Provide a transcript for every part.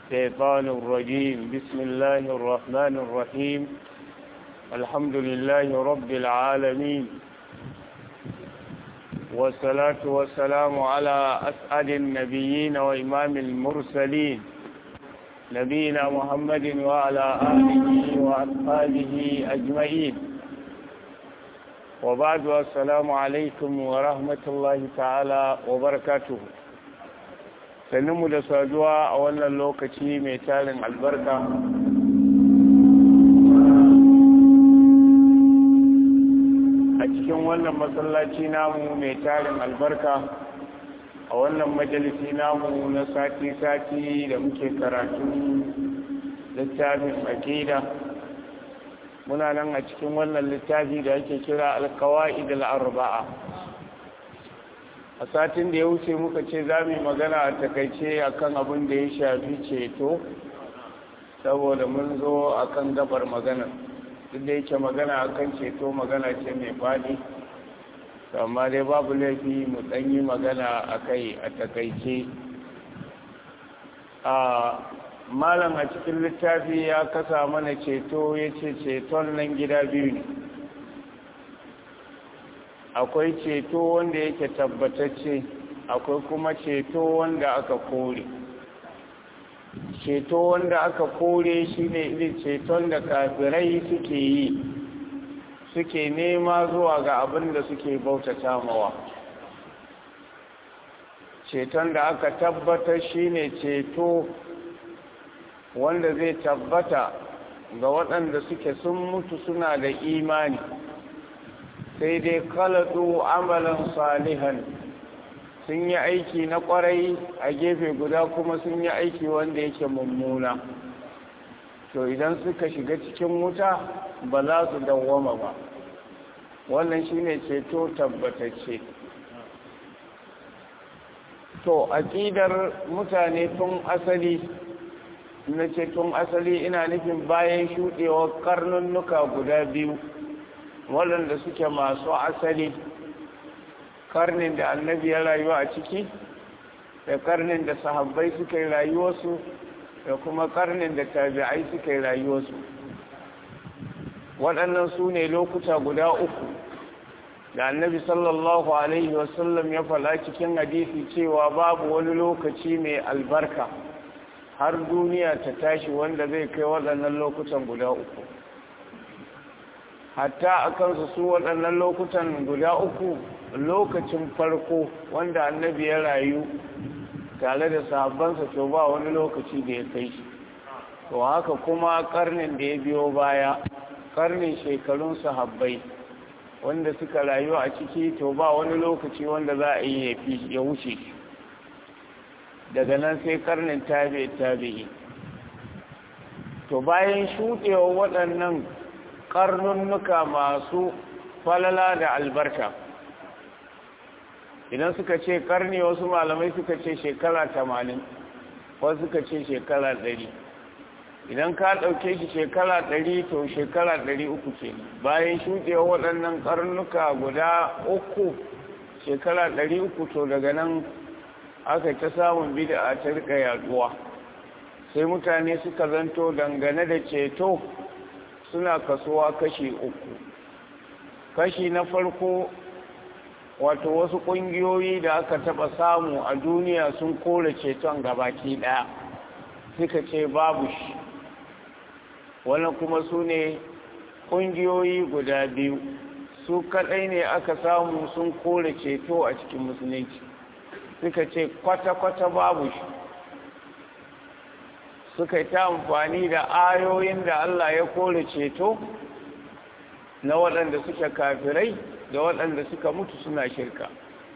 الشيطان الرجيم بسم الله الرحمن الرحيم الحمد لله رب العالمين والصلاة والسلام على أسعد النبيين وإمام المرسلين نبينا محمد وعلى آله وأصحابه أجمعين وبعد السلام عليكم ورحمة الله تعالى وبركاته mu da saduwa a wannan lokaci mai tarin albarka a cikin wannan masallaci namu mai tarin albarka a wannan majalisi namu na sati-sati da muke karatu littafin akida muna nan a cikin wannan littafi da ake kira alkawa'id al-arba'a a satin da ya wuce muka ce za mu magana a takaice akan abin da ya shafi ceto saboda mun zo akan gabar magana duk da yake magana akan ceto magana ce mai faɗi amma dai babu laifi mu yi magana a kai a takaice a malam a cikin littafi ya kasa mana ceto ya ce ceton nan gida biyu ne akwai ceto wanda yake tabbatacce akwai kuma ceto wanda aka kore ceto wanda aka kore shine irin ceton da kafirai suke yi suke nema zuwa ga abin da suke bautata mawa ceton da aka tabbatar shine ceto wanda zai tabbata ga waɗanda suke sun mutu suna da imani sai dai kalatu amalan salihan sun yi aiki na kwarai a gefe guda kuma sun yi aiki wanda yake mummuna to idan suka shiga cikin wuta ba za su dawwama ba wannan shine ceto tabbatacce to aƙidar mutane tun asali na ce tun asali ina nufin bayan shuɗewar karnunnuka guda biyu waɗanda suke masu asali karnin da annabi ya rayu a ciki da karnin da sahabbai suka yi rayuwarsu da kuma karnin da tabi'ai suka yi rayuwarsu waɗannan su ne lokuta guda uku da annabi sallallahu alaihi wasallam ya fala cikin hadisi cewa babu wani lokaci mai albarka har duniya ta tashi wanda zai kai waɗannan lokutan guda uku hatta a kansu su waɗannan lokutan guda uku lokacin farko wanda annabi ya rayu tare da sahabbansa to ba wani lokaci da ya kai shi to haka kuma karnin da ya biyo baya karnin shekarun sahabbai wanda suka rayu a ciki to ba wani lokaci wanda za a yi ya wuce daga nan sai karnin tabi tabi'i to bayan shuɗewa waɗannan karnunnuka masu falala da albarka idan suka ce karni wasu malamai suka ce shekara tamanin wasu suka ce shekara ɗari idan ka ɗauke shi shekara ɗari to shekara ɗari uku ce bayan shuɗewa waɗannan karnuka guda uku shekara ɗari uku to daga nan aka ta samun bida ta rika yaduwa sai mutane suka zanto dangane da ceto suna kasuwa kashi uku kashi na farko wato wasu ƙungiyoyi da aka taɓa samu a duniya sun kore ceton gabaki ɗaya suka ce babu shi wannan kuma su ne ƙungiyoyi guda biyu su kaɗai ne aka samu sun kore ceto a cikin musulunci suka ce kwata-kwata babu shi suka yi ta amfani da ayoyin da Allah ya kore ceto na waɗanda suke kafirai da waɗanda suka mutu suna shirka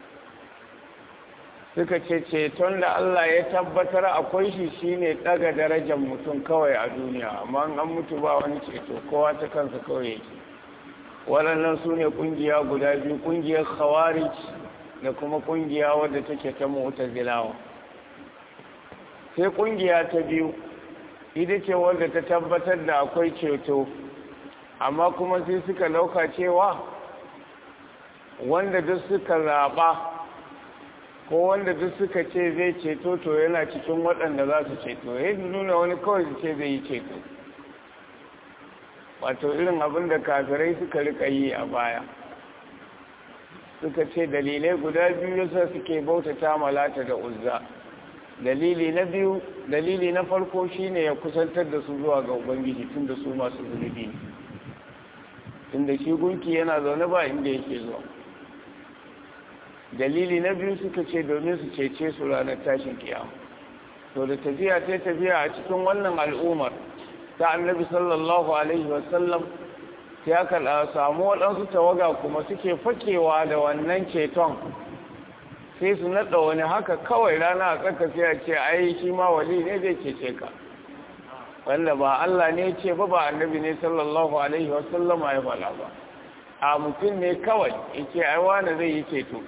suka ce ceton da Allah ya tabbatar akwai shi shine ɗaga darajar mutum kawai a duniya amma an mutu ba wani ceto kowa ta kansa kawai yake waɗannan su ne ƙungiya guda biyu ƙungiyar khawarij da kuma ƙungiya wadda take ta mu'tazilawa sai ƙungiya ta biyu ita ce wanda ta tabbatar da akwai ceto amma kuma sai suka lauka cewa wanda duk suka zaɓa ko wanda duk suka ce zai ceto to yana cikin waɗanda za su ceto ya nuna wani kawai su ce zai yi ceto wato irin abin da kafirai suka rika yi a baya suka ce dalilai guda biyu yasa suke bautata malata da uzza dalili na biyu dalili na farko shine ya kusantar da su zuwa ga ubangiji tun da su masu zunubi ne tun da shi gunki yana zaune ba inda yake zuwa dalili na biyu suka ce domin su cece su ranar tashin kiyama to da tafiya ta tafiya a cikin wannan al'ummar ta annabi sallallahu alaihi wasallam sai aka samu waɗansu tawaga kuma suke fakewa da wannan ceton sai su naɗa wani haka kawai rana a tsaka sai a ce ai shi ma wali ne zai cece ka wanda ba Allah ne ce ba ba annabi ne sallallahu alaihi wasallam ya fala ba a mutum ne kawai yake ai wani zai yi ceto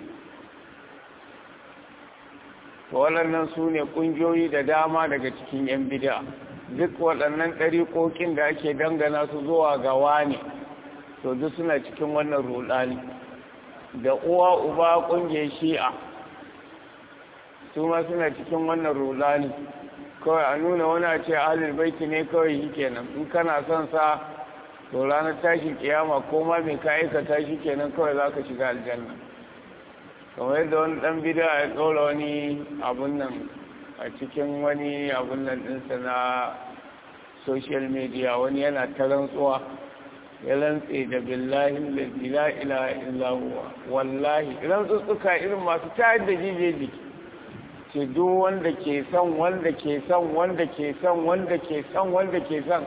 to waɗannan su ne ƙungiyoyi da dama daga cikin 'yan bida duk waɗannan ɗariƙoƙin da ake dangana su zuwa ga wani to duk suna cikin wannan rudani da uwa uba ƙungiyar shi'a su ma suna cikin wannan rudani kawai a nuna wani a ce ahalul baiti ne kawai shi kenan in kana son sa to ranar tashin kiyama ko ma mai ka aikata shi kenan kawai za ka shiga aljanna kamar yadda wani ɗan bida ya ɗora wani abun nan a cikin wani abun nan ɗinsa na social media wani yana ta rantsuwa ya rantse da billahi la ilaha illa huwa wallahi rantsutsuka irin masu tayar da jijeji ce duk wanda ke son wanda ke son wanda ke son wanda ke son wanda ke son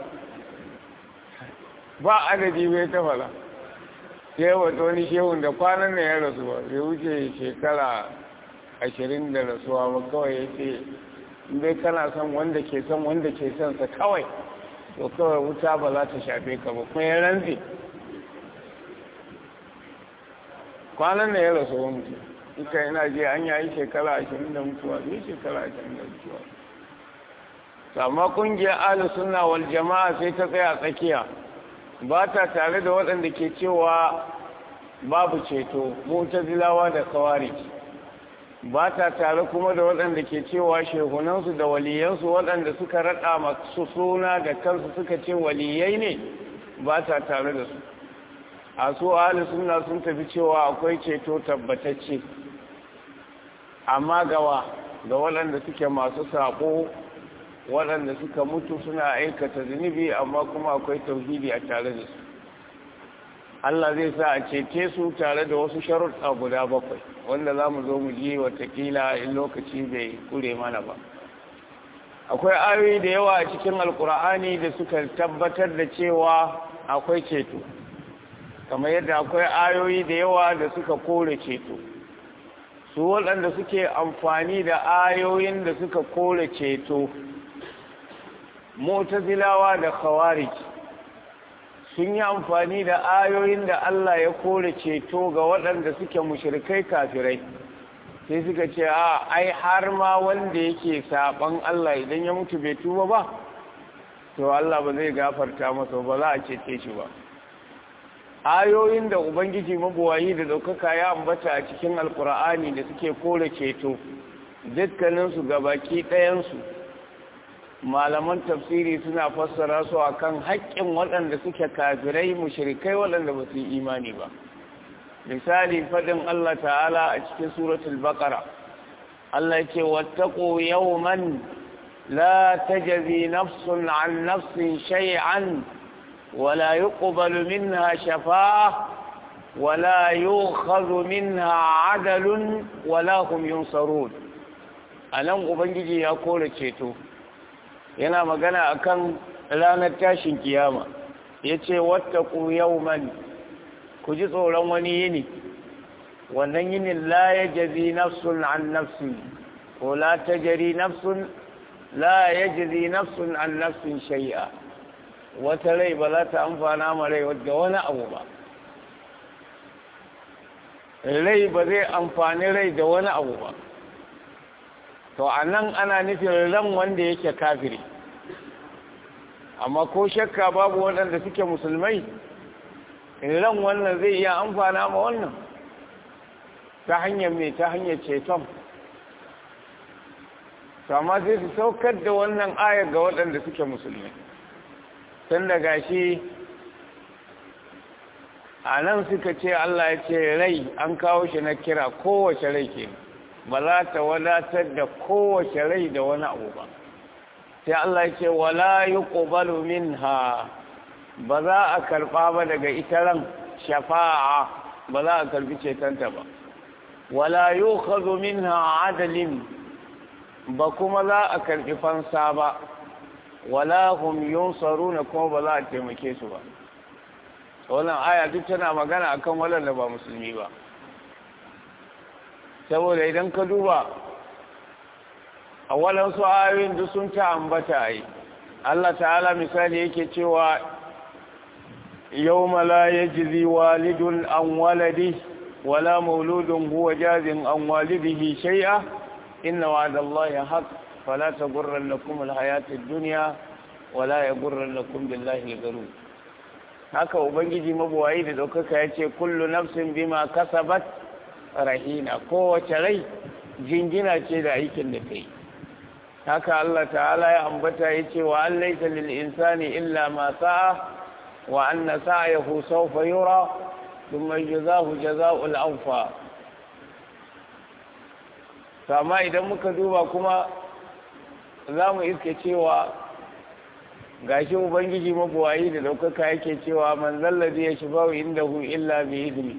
ba adadi bai ta fara sai wata wani shehun da kwanan na ya rasu ba bai wuce shekara ashirin da rasuwa ba kawai ya ce dai kana son wanda ke son wanda ke son sa kawai to kawai wuta ba za ta shafe ka ba kuma ya rantse kwanan na ya rasu wa mutu ita ina je an yayi shekara ashirin da mutuwa ne shekara ashirin da mutuwa amma kungiyar ahlus sunna wal jama'a sai ta tsaya tsakiya ba ta tare da waɗanda ke cewa babu ceto mutazilawa da kawari ba ta tare kuma da waɗanda ke cewa shehunansu da waliyansu waɗanda suka raɗa masu suna da kansu suka ce waliyai ne ba ta tare da su a su ahli suna sun tafi cewa akwai ceto tabbatacce amma gawa ga waɗanda suke masu saƙo waɗanda suka mutu suna aikata zunubi amma kuma akwai tauhidi a tare da su Allah zai sa a cece su tare da wasu sharuɗa guda bakwai wanda za mu zo mu ji watakila in lokaci bai kure mana ba akwai ayoyi da yawa a cikin alkur'ani da suka tabbatar da cewa akwai ceto kamar yadda akwai ayoyi da yawa da suka kore ceto su waɗanda suke amfani da ayoyin da suka kore ceto mutazilawa da khawarij sun yi amfani da ayoyin da Allah ya kore ceto ga waɗanda suke mushrikai kafirai sai suka ce a ai har ma wanda yake saban Allah idan ya mutu bai tuba ba to Allah ba zai gafarta masa ba za a cece shi ba ayoyin da ubangiji mabuwayi da daukaka ya ambata a cikin alkur'ani da suke kore ceto dukkaninsu gabaki ɗayansu malaman tafsiri suna fassara su akan haƙƙin waɗanda suke kafirai mushrikai waɗanda ba su yi imani ba misali faɗin Allah ta'ala a cikin suratul baqara Allah yake wattaqu yawman la tajzi nafsun an nafsin shay'an ولا يقبل منها شفاعة ولا يؤخذ منها عدل ولا هم ينصرون anan ubangiji ya kore ceto yana magana akan ranar tashin kiyama yace wattaqu yawman ku ji tsoron wani yini wannan yinin la yajzi nafsun an nafsin ko la tajri nafsun la yajzi nafsun an nafsin shay'a wata rai ba za ta amfana ma rai wadda wani abu ba rai ba zai amfani rai da wani abu ba to a nan ana nufin ran wanda yake kafiri amma ko shakka babu waɗanda suke musulmai ran wannan zai iya amfana ma wannan ta hanyar mai ta hanyar ceton amma sai su saukar da wannan ayar ga waɗanda suke musulmi tun da gashi a nan suka ce Allah ya ce rai an kawo shi na kira kowace rai ke ba za ta wadatar da kowace rai da wani abu ba sai Allah ya ce wala yi ƙobalu min ha ba za a karɓa ba daga ita ran shafa'a ba za a karɓi cetanta ba wala yi ƙazo min ha adalin ba kuma za a karɓi fansa ba wala hum yunsaruna kuma ba za a taimake su ba wannan aya duk tana magana akan waɗanda ba musulmi ba saboda idan ka duba a waɗansu ayoyin duk sun ta ambata yi Allah ta'ala misali yake cewa yau mala ya jizi walidun an waladi wala mauludun huwa jazin an walidihi shai'a inna wa'adallahi haq fala tagurrannakum alhayatid dunya wala yagurrannakum billahi algharur haka ubangiji mabuwayi da daukaka yace kullu nafsin bima kasabat rahina kowace rai jingina ce da aikin da kai haka Allah ta'ala ya ambata yace wa an laysa lil insani illa ma sa'a wa anna sa'yahu sawfa yura thumma yujzahu jazaa'ul awfa amma idan muka duba kuma za mu iske cewa gashi ubangiji mabuwayi da daukaka yake cewa man zallazi ya shi bawu inda hu illa bi izini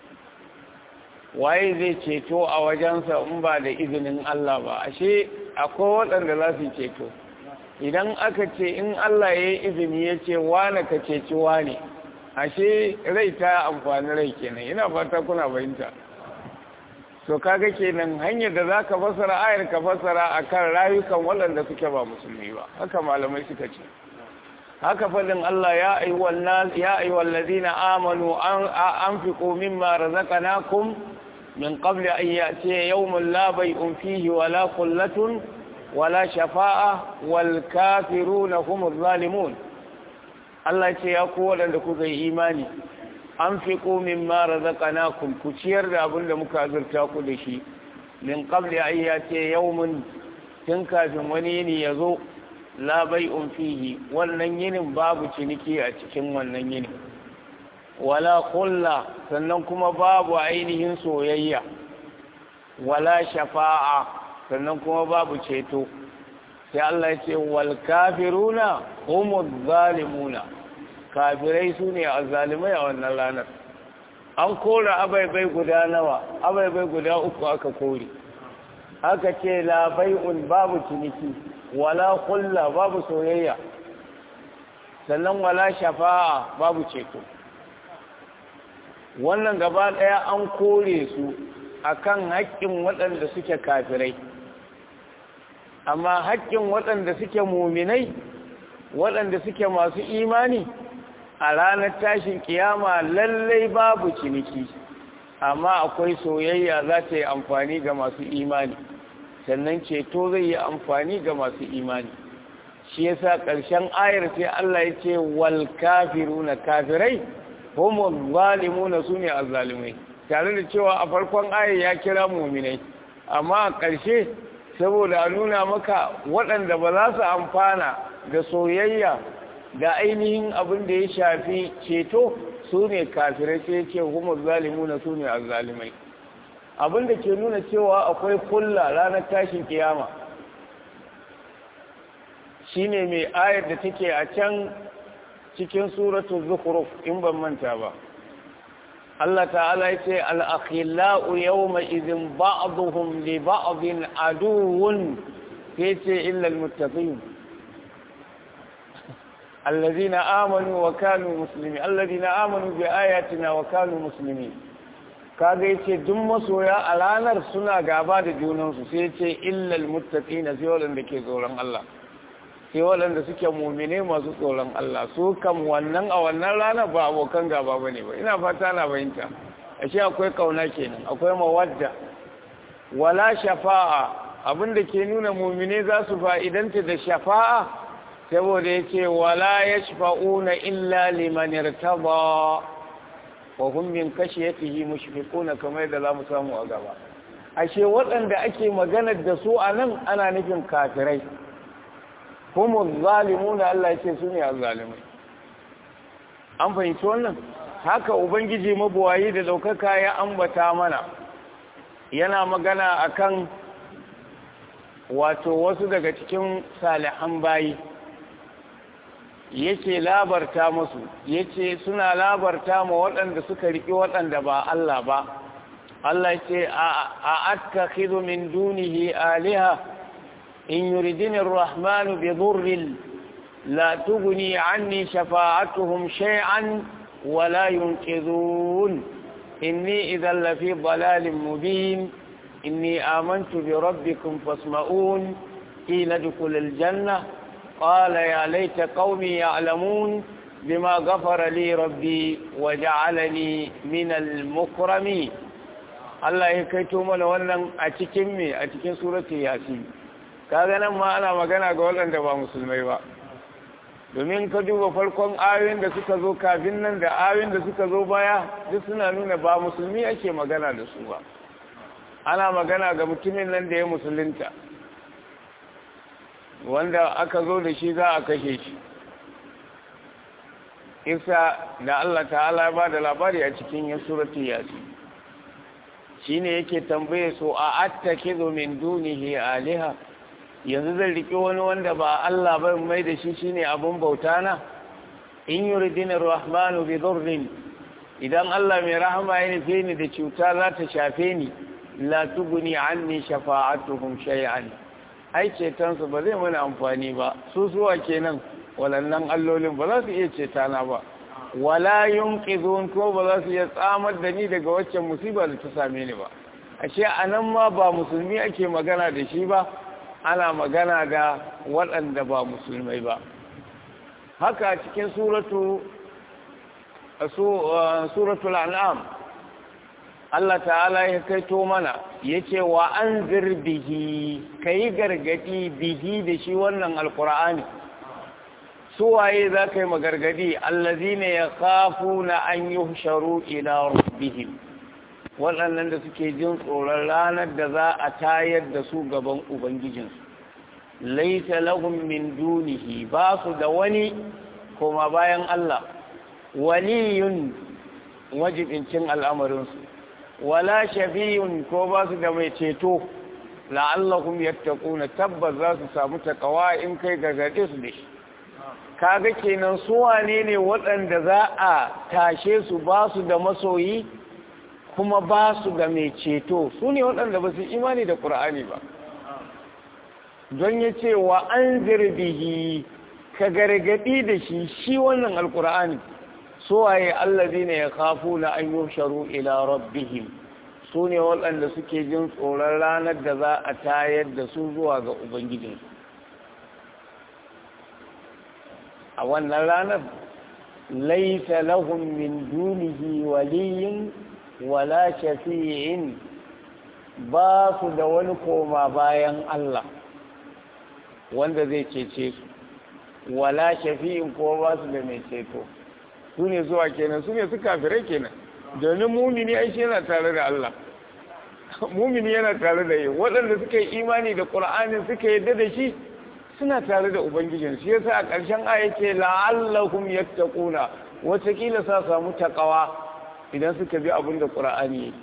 waye zai ceto a wajensa in ba da izinin Allah ba ashe akwai waɗanda za su ceto idan aka ce in Allah ya yi izini ya ce wane ka ceci wane ashe rai ta amfani rai kenan ina fata kuna bayinta to kaga kenan hanyar da zaka fasara ayar ka fasara akan rayukan waɗanda suke ba musulmi ba haka malamai suka ce haka fadin Allah ya ayyuhal nas ya ayyuhal ladina amanu anfiqu mimma razaqnakum min qabli an ya'tiya yawmun la bay'un fihi wala qullatun wala shafa'a wal kafiruna humuz zalimun Allah ce ya ku waɗanda kuka yi imani an fi komin mara zaƙana ku ciyar da abin da muka azurta ku da shi min ƙabli ayya ce yawmin tun kafin wani yini ya zo labai fihi wannan yinin babu ciniki a cikin wannan yinin wala kulla sannan kuma babu ainihin soyayya wala shafa'a sannan kuma babu ceto sai Allah ce wal kafiruna humuz zalimuna kafirai su ne a zalimai a wannan ranar an kora abaibai guda nawa abaibai guda uku aka kore aka ce labai'un babu ciniki wala kulla babu soyayya sannan wala shafa'a babu ceto wannan gaba ɗaya an kore su akan haƙƙin waɗanda suke kafirai amma haƙƙin waɗanda suke muminai waɗanda suke masu imani a ranar tashin kiyama lallai babu ciniki amma akwai soyayya za ta yi amfani ga masu imani sannan ceto zai yi amfani ga masu imani shi yasa ƙarshen ayar sai Allah ya ce wal kafiruna kafirai homo zalimuna su ne azzalimai tare da cewa a farkon ayar ya kira muminai amma a ƙarshe saboda a nuna maka waɗanda ba za su amfana da soyayya da ainihin abin da ya shafi ceto su ne kafirai sai ce kuma zalimuna su ne azzalimai abin da ke nuna cewa akwai kulla ranar tashin kiyama shine mai ayar da take a can cikin suratu zukhruf in ban manta ba Allah ta'ala ya ce al-akhillau yawma idhin ba'dhum li ba'dhin aduwwun sai ce illa al-muttaqin الذين آمنوا وكانوا مسلمين الذين آمنوا بآياتنا وكانوا مسلمين kaga yace duk masoya a ranar suna gaba da junansu sai yace illal muttaqina sai wanda ke tsoron Allah sai wanda suke mu'mine masu tsoron Allah su kam wannan a wannan rana ba abokan gaba bane ba ina fata na bayinta ashe akwai kauna kenan akwai mawadda wala shafa'a abinda ke nuna mu'mine za su fa'idanta da shafa'a saboda ya ce wala ya shafa'una illa liman irtaba wa hum min khashyatihi mushfiquna kamar da zamu samu a gaba ashe waɗanda ake maganar da su a nan ana nufin kafirai kuma zalimuna Allah ce su ne zalimai an fahimci wannan haka ubangiji mabuwayi da ɗaukaka ya ambata mana yana magana akan wato wasu daga cikin salihan bayi yake labarta musu yace suna labarta ma waɗanda suka riƙi waɗanda ba Allah ba Allah ce a attakhidhu min dunihi aliha in yuridini ar-rahmanu bi dhurrin la tughni anni shafa'atuhum shay'an wa la yunqidhun inni idhan la fi dhalalin mubin inni amantu bi rabbikum fasma'un qila adkhul al-jannah قال يا ليت قومي يعلمون بما غفر لي ربي وجعلني من المكرمين Allah ya kaito mana wannan a cikin me a cikin surati yasin kaga nan ma ana magana ga waɗanda ba musulmai ba domin ka duba farkon ayoyin da suka zo kafin nan da ayoyin da suka zo baya duk suna nuna ba musulmi ake magana da su ba ana magana ga mutumin nan da ya musulunta wanda aka zo da shi za a kashe shi isa da Allah ta'ala ya ba da labari a cikin ya surati yasin shi ne yake tambaye su a attake min dunihi aliha yanzu zai riƙe wani wanda ba Allah ba mai da shi shine abun bauta na in yuridina rahmanu bi dhurrin idan Allah mai rahama ya nufe ni da cuta za ta shafe ni la tuguni anni shafa'atuhum shay'an ai cetonsu ba zai mana amfani ba su suwa kenan walannan allolin ba za su iya cetana ba wala yunqidun ko ba za su iya tsamar da ni daga waccan musiba da ta same ni ba ashe anan ma ba musulmi ake magana da shi ba ana magana da waɗanda ba musulmai ba haka cikin suratu suratul an'am Allah ta'ala ya kaito mana yace wa anzir bihi kai gargadi bihi da shi wannan alqur'ani suwaye za ka yi magargadi allazina yakhafuna an yuhsharu ila rabbihim waɗannan da suke jin tsoron ranar da za a tayar da su gaban ubangijinsu laisa lahum min dunihi ba su da wani koma bayan Allah waliyun wajibincin al'amarinsu wala shafiyun ko ba su da mai ceto la'allahum yattaquna tabbas za su samu takawa in kai gargaɗe su da shi kaga kenan su wane ne waɗanda za a tashe su ba su da masoyi kuma ba su da mai ceto su ne waɗanda ba su imani da ƙur'ani ba don ya ce wa an zirbihi ka gargaɗi da shi shi wannan alƙur'ani suwaye allazi ne ya kafu na an yi sharu ila rabbihim su ne waɗanda suke jin tsoron ranar da za a tayar da su zuwa ga ubangijinsu a wannan ranar laisa lahum min dunihi waliyin wala shafi'in ba su da wani koma bayan Allah wanda zai cece su wala shafi'in ko ba su da mai ceto su ne zuwa kenan su ne su kafirai kenan domin mumini ai shi yana tare da Allah mumini yana tare da yi waɗanda suka yi imani da ƙur'ani suka yadda da shi suna tare da ubangijin shi yasa a ƙarshen aya ce la'allakum yattaquna wataƙila sa samu taqawa idan suka bi abin da ƙur'ani yake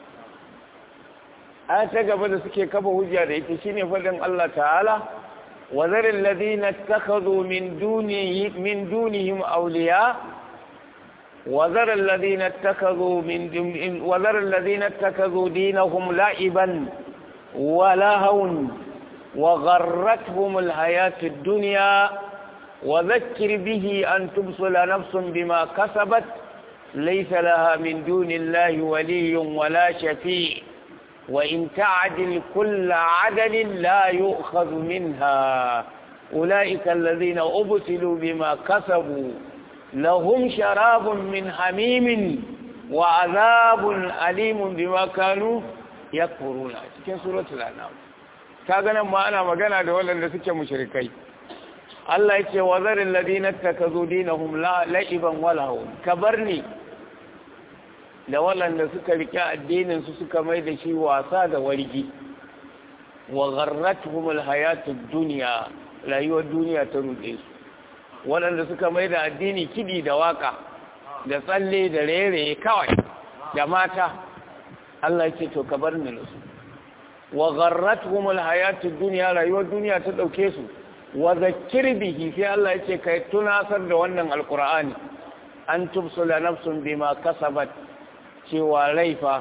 aya ta gaba da suke kafa hujja da ita shine faɗin Allah ta'ala wa zaril ladina ittakhadhu min dunihi min dunihim awliya وذر الذين اتخذوا من وذر الذين اتخذوا دينهم لعبا ولهوا وغرتهم الحياة الدنيا وذكر به أن تبصل نفس بما كسبت ليس لها من دون الله ولي ولا شفيع وإن تعدل كل عدل لا يؤخذ منها أولئك الذين أبتلوا بما كسبوا لهم شراب من حميم وعذاب أليم بما كانوا يكفرون cikin suratul anam kaga nan ma ana magana da waɗanda suke mushrikai Allah yake wa zaril ladina takazu dinahum la'iban wa lahum kabarni da waɗanda suka rike addinin su suka mai da shi wasa da wargi wa gharratuhum alhayatud dunya rayuwar duniya ta ruɗe su waɗanda suka mai da addini kiɗi da waka da tsalle da rere kawai da mata Allah ce to ka bar ni su wa gharratuhum alhayatud dunya rayuwar duniya ta dauke su wa zakkir bihi sai Allah yace kai tunasar da wannan alqur'ani an tubsula nafsun bima kasabat cewa laifa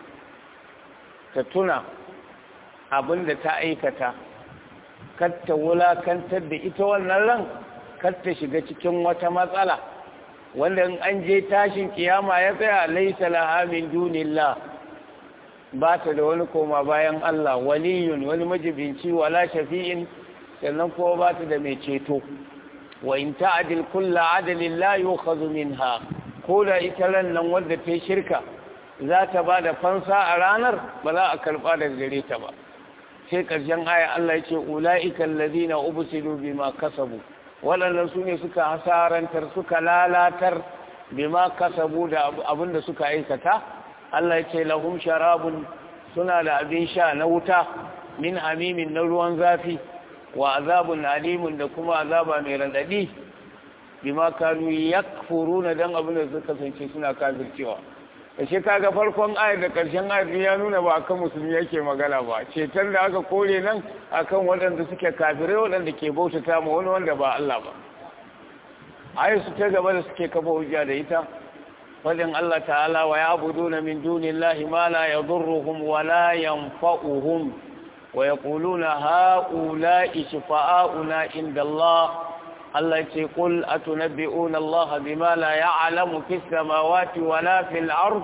ta tuna abinda ta aikata kar ta wulakantar da ita wannan ran kar ta shiga cikin wata matsala wanda in an je tashin kiyama ya tsaya laisa laha min dunillah ba ta da wani koma bayan Allah waliyun wani majibinci wala shafi'in sannan kuma ba ta da mai ceto wa in ta'dil kullu adalin la yu'khadhu minha ko da ita ran nan wanda ta shirka za ta ba da fansa a ranar ba za a karba daga gare ta ba sai ƙarshen aya Allah ya ce ula'ika allazina ubsilu bima kasabu waɗannan su ne suka hasarantar suka lalatar bima kasabu da abin da suka aikata Allah ya ce lahum sharabun suna da abin sha na wuta min hamimin na ruwan zafi wa azabun alimun da kuma azaba mai radadi bima kanu yakfuruna dan abin da suka kasance suna kafircewa ashe kaga farkon ayar da karshen ayar ya nuna ba akan musulmi yake magana ba cetar da aka kore nan akan waɗanda suke kafirai waɗanda ke bautata ma wani wanda ba Allah ba ayar su ta gaba da suke kafa hujja da ita fadin Allah ta'ala wa ya'buduna min dunillahi ma la yadurruhum wa la yanfa'uhum wa yaquluna ha'ula'i shufa'auna inda Allah Allah ce kul atunabbi'una Allah bima la ya'lamu fis samawati wala fil ard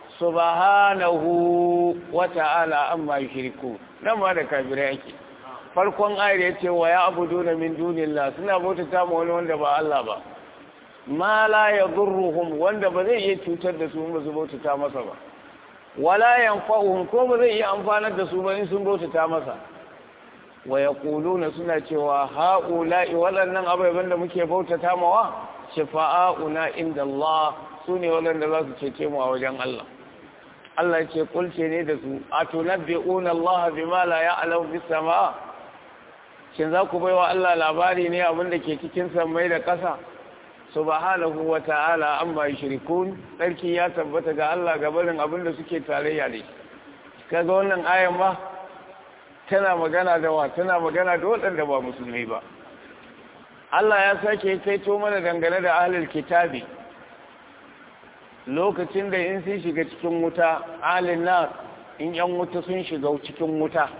subhanahu wa ta'ala amma yushriku nan ma da kafirai yake farkon ayar yace wa ya'buduna min dunillah suna bautata ma wani wanda ba Allah ba ma la yadurruhum wanda ba zai iya cutar da su ba su bautata masa ba wala yanfa'uhum ko ba zai iya amfanar da su ba in sun bautata masa wa ya suna cewa ha'ula'i waɗannan abubuwan da muke bautata mawa shafa'a'una inda Allah su ne waɗanda za su cece mu a wajen Allah Allah ce kulce ne da su a tunabbi'una Allah bima la ya'lamu bis sama shin za ku baiwa Allah labari ne abin da ke cikin sammai da ƙasa subhanahu wa ta'ala amma yushrikun sarki ya tabbata ga Allah gabanin abin da suke tarayya da shi kaga wannan ayan ba tana magana da wa tana magana da waɗanda ba musulmi ba Allah ya sake kaito mana dangane da ahlul kitabi lokacin da in sun shiga cikin wuta ahlul nar in yan wuta sun shiga cikin wuta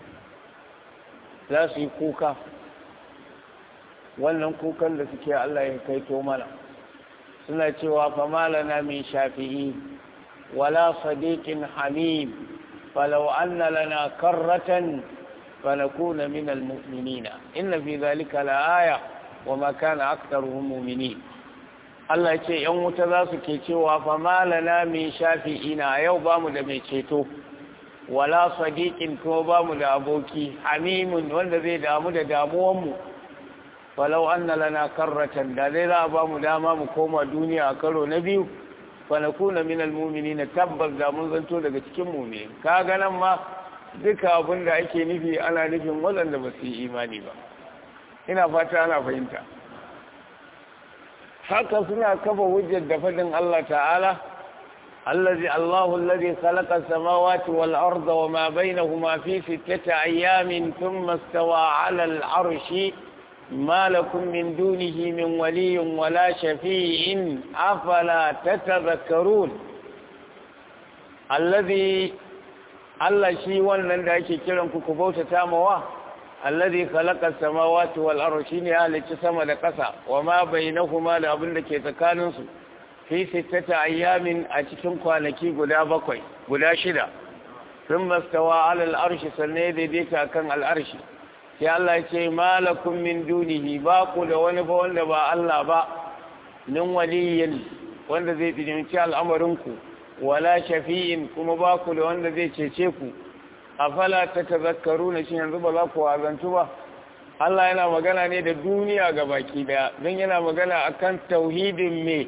za su yi kuka wannan kukan da suke Allah ya kaito mana suna cewa famalana min shafi'i wala sadiqin hamim فلو أن لنا كرة فنكون من المؤمنين إن في ذلك لآية وما كان أكثرهم مؤمنين Allah ce ‘yan wuta za su ke cewa fa malana mai shafi ina yau ba mu da mai ceto, wala sadiqin kuma ba mu da aboki, hamimun wanda zai damu da damuwanmu, falau an na lana karratan da zai za a ba mu dama mu koma duniya a karo na biyu, fanakuna min almumini na tabbas da mun zanto daga cikin mumini ka ganan ma duka abin da ake nufi ana nufin waɗanda ba su yi imani ba ina fata ana fahimta haka suna kafa hujjar da fadin Allah ta'ala allazi Allahu allazi khalaqa as-samawati wal arda wama bainahuma fi sittati ayamin thumma istawa 'ala al-'arshi ما لكم من دونه من ولي ولا شفيع أفلا تتذكرون الذي Allah shi wannan da ake kiran ku ku bauta tamawa allazi khalaqa samawati wal ardi shine halicci sama da ƙasa wa ma bainahuma da abin da ke tsakanin su fi sittati ayyamin a cikin kwanaki guda bakwai guda shida thumma stawa ala al arshi sanne daidaita kan al arshi sai Allah ya ce malakum min dunihi ba ku da wani ba wanda ba Allah ba nin waliyin wanda zai tsinci al'amarinku wala shafi'in kuma ba ku da wanda zai cece ku afala ta tazakkaru na shi yanzu ba za ku wazantu ba Allah yana magana ne da duniya ga baki daya don yana magana akan tauhidin me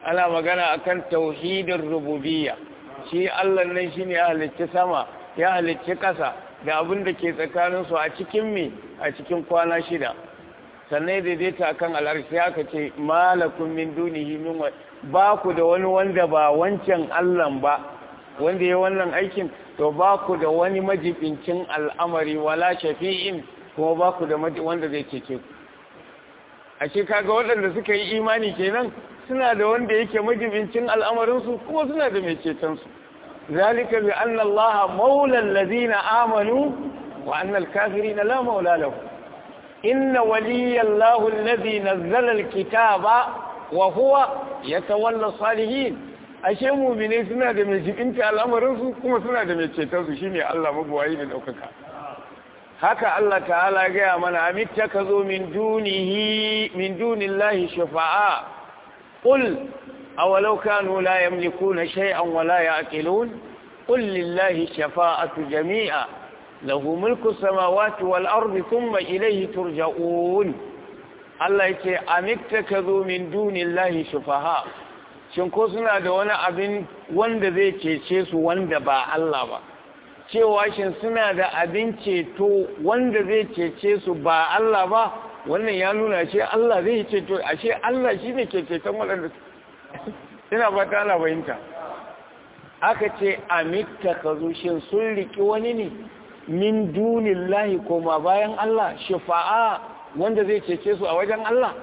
ana magana akan tauhidin rububiyya shi Allah nan shine ya halicci sama ya halicci ƙasa da abin da ke tsakanin su a cikin me a cikin kwana shida sannan daidaita akan al'arshi aka ce malakun min dunihi min ba ku da wani wanda ba wancan Allah ba wanda ya wannan aikin to ba ku da wani majibincin al'amari wala shafi'in kuma ba ku da wanda zai cece ku a ce kaga waɗanda suka yi imani kenan suna da wanda yake majibincin al'amarinsu kuma suna da mai cetonsu zalika bi anna allaha maula allazina amanu wa anna al-kafirina la maula lahu inna waliyallahu allazi nazzala al-kitaba wa huwa yatawalla salihin ashe mu'mine suna da mai jibinta al'amarinsu kuma suna da mai cetonsu shine Allah mabuwayi da daukaka haka Allah ta'ala gaya mana amitta ka zo min dunihi min dunillahi shafa'a qul awalau kanu la yamlikuna shay'an wa la ya'qilun qul lillahi shafa'atu jami'a lahu mulku samawati wal ardi thumma ilayhi turja'un Allah yake amitta ka zo min dunillahi shafa'a shin ko suna da wani abin wanda zai cece su wanda ba Allah ba cewa shin suna da abin ceto wanda zai cece su ba Allah ba wannan ya nuna ce Allah zai ceto ashe Allah shi ne ke ceton waɗanda ina ba ta ana bayinta aka ce amitta ka zo shin sun riki wani ne min dunin lahi koma bayan Allah shifa'a wanda zai cece su a wajen Allah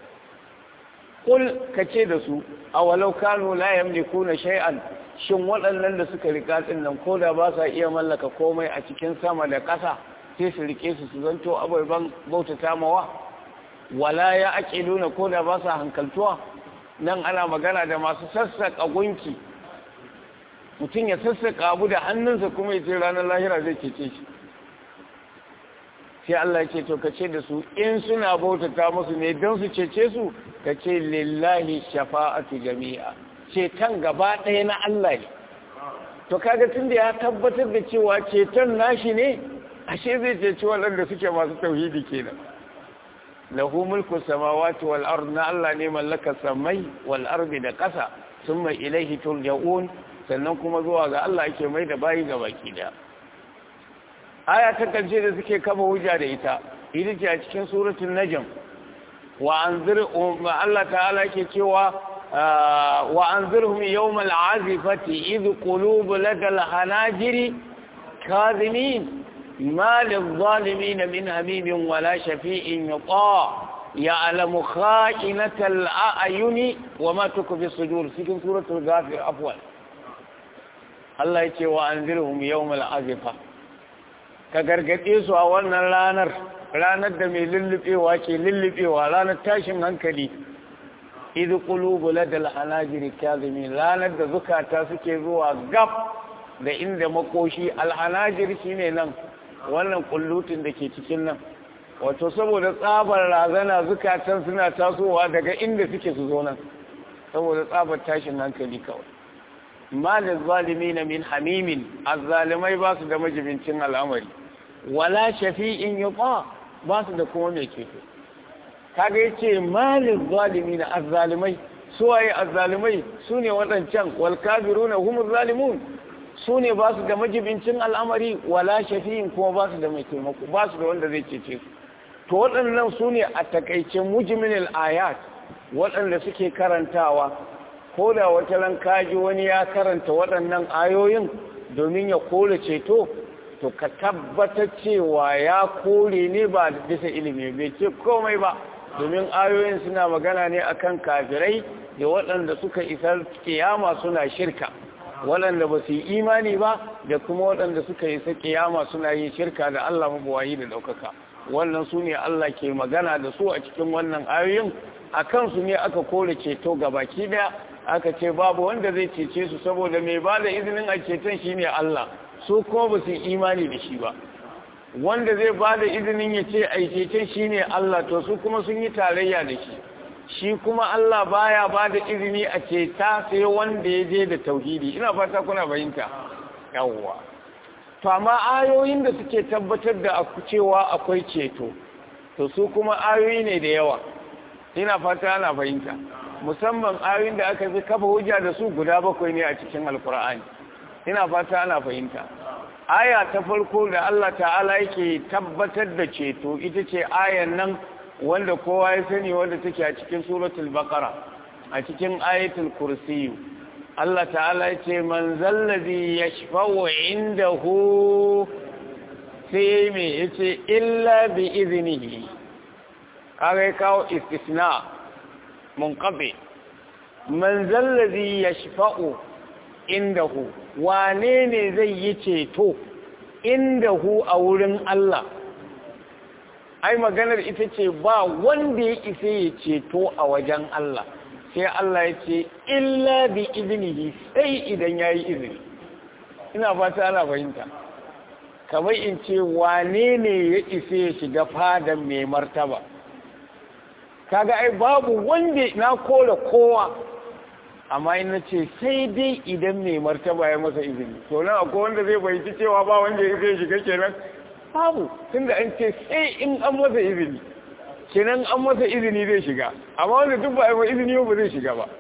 kul ka ce da su a walau kanu la yamlikuna shay'an shin waɗannan da suka rika ɗin nan ko da ba sa iya mallaka komai a cikin sama da ƙasa sai su rike su su zanto abubuwan bautata mawa wala ya ake nuna ko da ba sa hankaltuwa nan ana magana da masu sassaƙa gunki mutum ya sassaƙa abu da hannunsa kuma ya ce ranar lahira zai cece shi sai Allah ya ce to ka ce da su in suna bautata musu ne don su cece su ka ce lillahi shafa'atu jami'a ceton gaba ɗaya na Allah ne to kaga tun da ya tabbatar da cewa ceton nashi ne ashe zai ceci waɗanda suke masu tauhidi kenan lahu mulku samawati wal ard na Allah ne mallaka samai wal ardi da ƙasa summa ilaihi turja'un sannan kuma zuwa ga Allah ake mai da bayi ga baki da aya ta karshe da suke kafa hujja da ita ita ce a cikin suratul najm wa anzir Allah ta'ala ke cewa وأنذرهم يوم العازفة إذ قلوب لدى الحناجر كاذمين ما للظالمين من هميم ولا شفيع يطاع يعلم خائنة الأعين وما تكفي الصدور سكن سورة الغافر أفضل الله يتي وأنذرهم يوم العازفة كغرغتي su a wannan ranar ranar da mai lullubewa ke lullubewa ranar tashin hankali idu qulubu ladal hanajiri kazimin ranar da zukata suke zuwa gab da inda makoshi alhanajir shine nan wannan kullutin da ke cikin nan wato saboda tsabar razana zukatan suna tasowa daga inda suke su zo nan saboda tsabar tashin hankali kawai malin zalimin min hamimin azzalimai ba su da majibincin al'amari wala shafi'in yuqa ba su da kuma mai ceto kaga yace malin zalimi na azzalimai su waye azzalimai su ne waɗancan wal kafiruna hum zalimun su ne ba su da majibincin al'amari wala shafi'in kuma ba su da mai taimako ba su da wanda zai cece su to waɗannan su ne a takaice mujminil ayat waɗanda suke karantawa ko da wata ran kaji wani ya karanta waɗannan ayoyin domin ya kore ceto to ka tabbatar cewa ya kore ne ba bisa ilimi bai ce komai ba domin ayoyin suna magana ne akan kafirai da waɗanda suka isar kiyama suna shirka waɗanda ba su yi imani ba da kuma waɗanda suka isa kiyama suna yin shirka da Allah mabuwayi da ɗaukaka wannan su ne Allah ke magana da su a cikin wannan ayoyin a kansu ne aka kore ceto ga baki daya aka ce babu wanda zai cece su saboda mai ba da izinin a ceton shi ne Allah su kuma ba su yi imani da shi ba wanda zai ba da izinin ya ce a cecen shi ne Allah to su kuma sun yi tarayya da shi shi kuma Allah baya ba da izini a ceta sai wanda ya je da tauhidi ina fata kuna bayinta yawwa to amma ayoyin da suke tabbatar da cewa akwai ceto to su kuma ayoyi ne da yawa ina fata ana fahimta musamman ayoyin da aka fi kafa hujja da su guda bakwai ne a cikin alkur'ani ina fata ana fahimta aya ta farko da Allah ta'ala yake tabbatar da ceto ita ce ayan nan wanda kowa ya sani wanda take a cikin suratul baqara a cikin ayatul kursiyu Allah ta'ala ya ce man zallazi yashfa'u indahu sai me yace illa bi iznihi kaga kawo istisna munqabi man zallazi yashfa'u indahu wane ne zai yi ceto indahu a wurin Allah ai maganar ita ce ba wanda ya isa ya ceto a wajen Allah sai Allah ya ce illa bi iznihi sai idan yayi izini ina fata ana fahimta kamar in ce wane ne ya isa ya shiga fadan mai martaba kaga ai babu wanda na kora kowa amma in na ce sai dai idan mai martaba ya masa izini to nan akwai wanda zai fahimci cewa ba wanda ya zai shiga kenan babu tunda an ce sai in an masa izini kenan an masa izini zai shiga amma wanda duk ba a yi izini ba zai shiga ba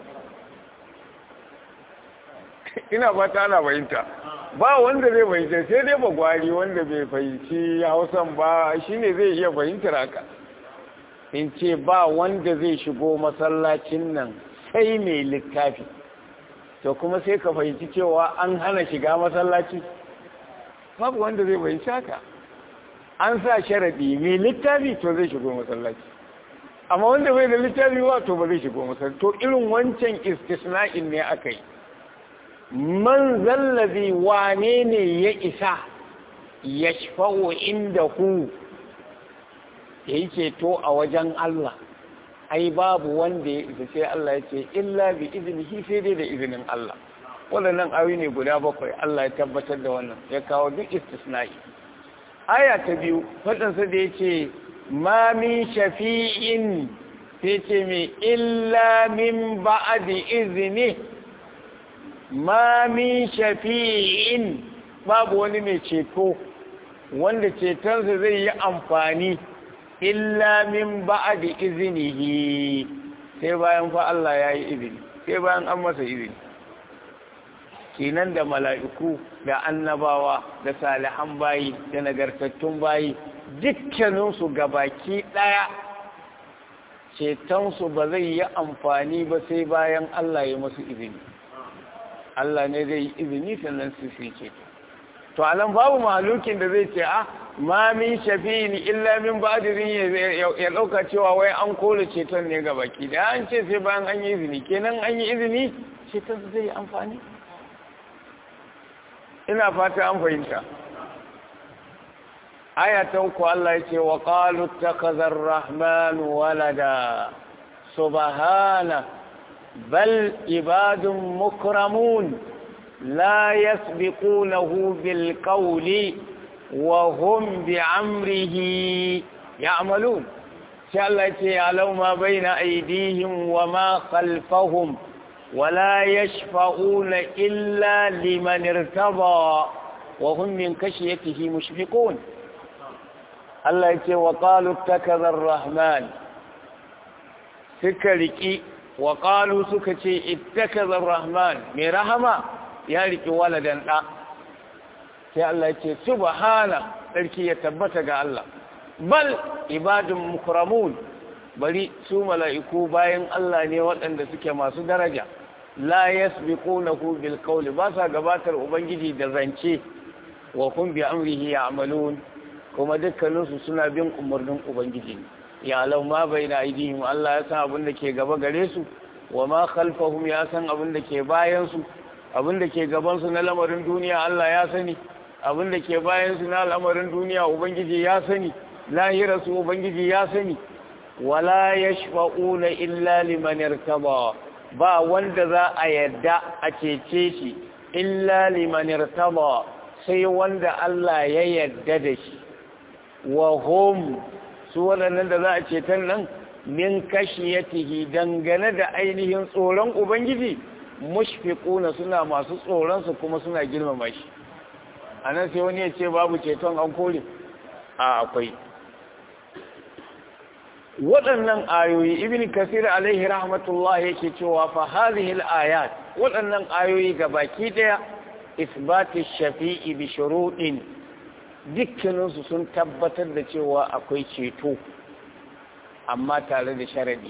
ina ba ta ana fahimta ba wanda zai fahimta sai dai bagwari wanda bai fahimci hausan ba shine zai iya fahimtar haka in ce ba wanda zai shigo masallacin nan sai mai littafi to kuma sai ka fahimci cewa an hana shiga masallaci babu wanda zai fahimci haka an sa sharaɗi mai littafi to zai shigo masallaci amma wanda bai da littafi ba to ba zai shigo masallaci to irin wancan istisna'in ne aka yi man zallabi wane ne ya isa ya shafa'o inda hu ya yi ceto a wajen Allah ai babu wanda ya isa sai Allah ya ce illa bi izinihi sai dai da izinin Allah waɗannan awi ne guda bakwai Allah ya tabbatar da wannan ya kawo duk istisna'i aya ta biyu faɗinsa da ya ce ma min shafi'in sai ce mai illa min ba'adi izini ma min shafi'in babu wani mai ceto wanda cetonsa zai yi amfani illa min ba'adi izinihi sai bayan fa Allah ya yi izini sai bayan an masa izini kenan da mala'iku da annabawa da salihan bayi da nagartattun bayi dukkaninsu gabaki ɗaya cetonsu ba zai yi amfani ba sai bayan Allah ya masu izini Allah ne zai yi izini sannan su fi ceto to anan babu mahalukin da zai ce a ma min shafi'in illa min ba'dirin ya dauka cewa wai an kore ceton ne gabaki da an ce sai bayan an yi izini kenan an yi izini ceton zai yi amfani ina fata an fahimta aya ta uku Allah ya ce wa qalu takazzar rahman walada subhana bal ibadun mukramun la yasbiqunahu bil qawli wa hum bi amrihi ya'malun sai Allah ya ce alau ma baina aydihim wa ma khalfahum ولا يشفعون إلا لمن ارتضى وهم من كشيته مشفقون الله يتي وقالوا اتكذ الرحمن سكركي وقالوا سكتي اتكذ الرحمن من رحمة يالك ولدا لا sai Allah ya ce subhana sarki ya tabbata ga Allah bal ibadun mukramun bari su mala'iku bayan Allah ne waɗanda suke masu daraja la yasbiqunahu bil qawli ba sa gabatar ubangiji da zance wa kun bi amrihi ya'malun kuma dukkaninsu suna bin umarnin ubangiji ya lau ma baina aidihim Allah ya san abin da ke gaba gare su wa ma khalfahum ya san abin da ke bayan su abin da ke gaban su na lamarin duniya Allah ya sani abin da ke bayan su na lamarin duniya ubangiji ya sani lahira su ubangiji ya sani wala yashfa'una illa liman irtaba ba wanda za a yadda a cece shi illa liman irtaba sai wanda Allah ya yadda da shi wa hum su waɗannan da za a ceton nan min kashiyatihi dangane da ainihin tsoron ubangiji mushfiquna suna masu tsoron su kuma suna girmama shi anan sai wani ya ce babu ceton an kore a akwai waɗannan ayoyi ibn kasir alaihi rahmatullah yake cewa fa hadhihi al-ayat waɗannan ayoyi gabaki daya isbati shafi'i bi shuruɗin dukkaninsu sun tabbatar da cewa akwai ceto amma tare da sharadi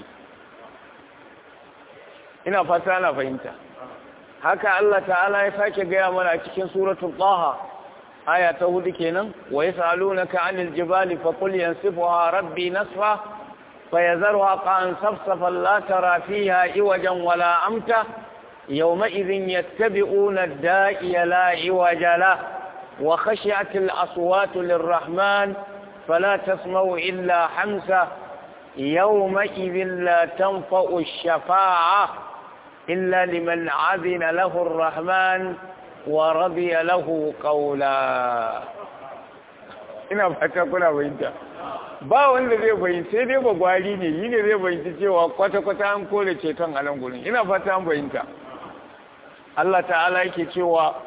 ina fata na fahimta haka Allah ta'ala ya sake gaya mana cikin suratul taha aya ta hudu kenan wa yasalunaka 'anil jibali faqul yansifuha rabbi nasfa fayazarha qan safsafan la tara fiha iwajan wala amta يومئذ يتبعون الداعي لا عوج له وخشعت الأصوات للرحمن فلا تسمع إلا حمسة يومئذ لا تنفع الشفاعة إلا لمن عذن له الرحمن ورضي له قولا ina fata kuna fahimta ba wanda zai fahimta sai dai bagwari ne yi ne zai fahimta cewa kwata-kwata an kore ceton a nan gurin ina fata an fahimta Allah ta'ala yake cewa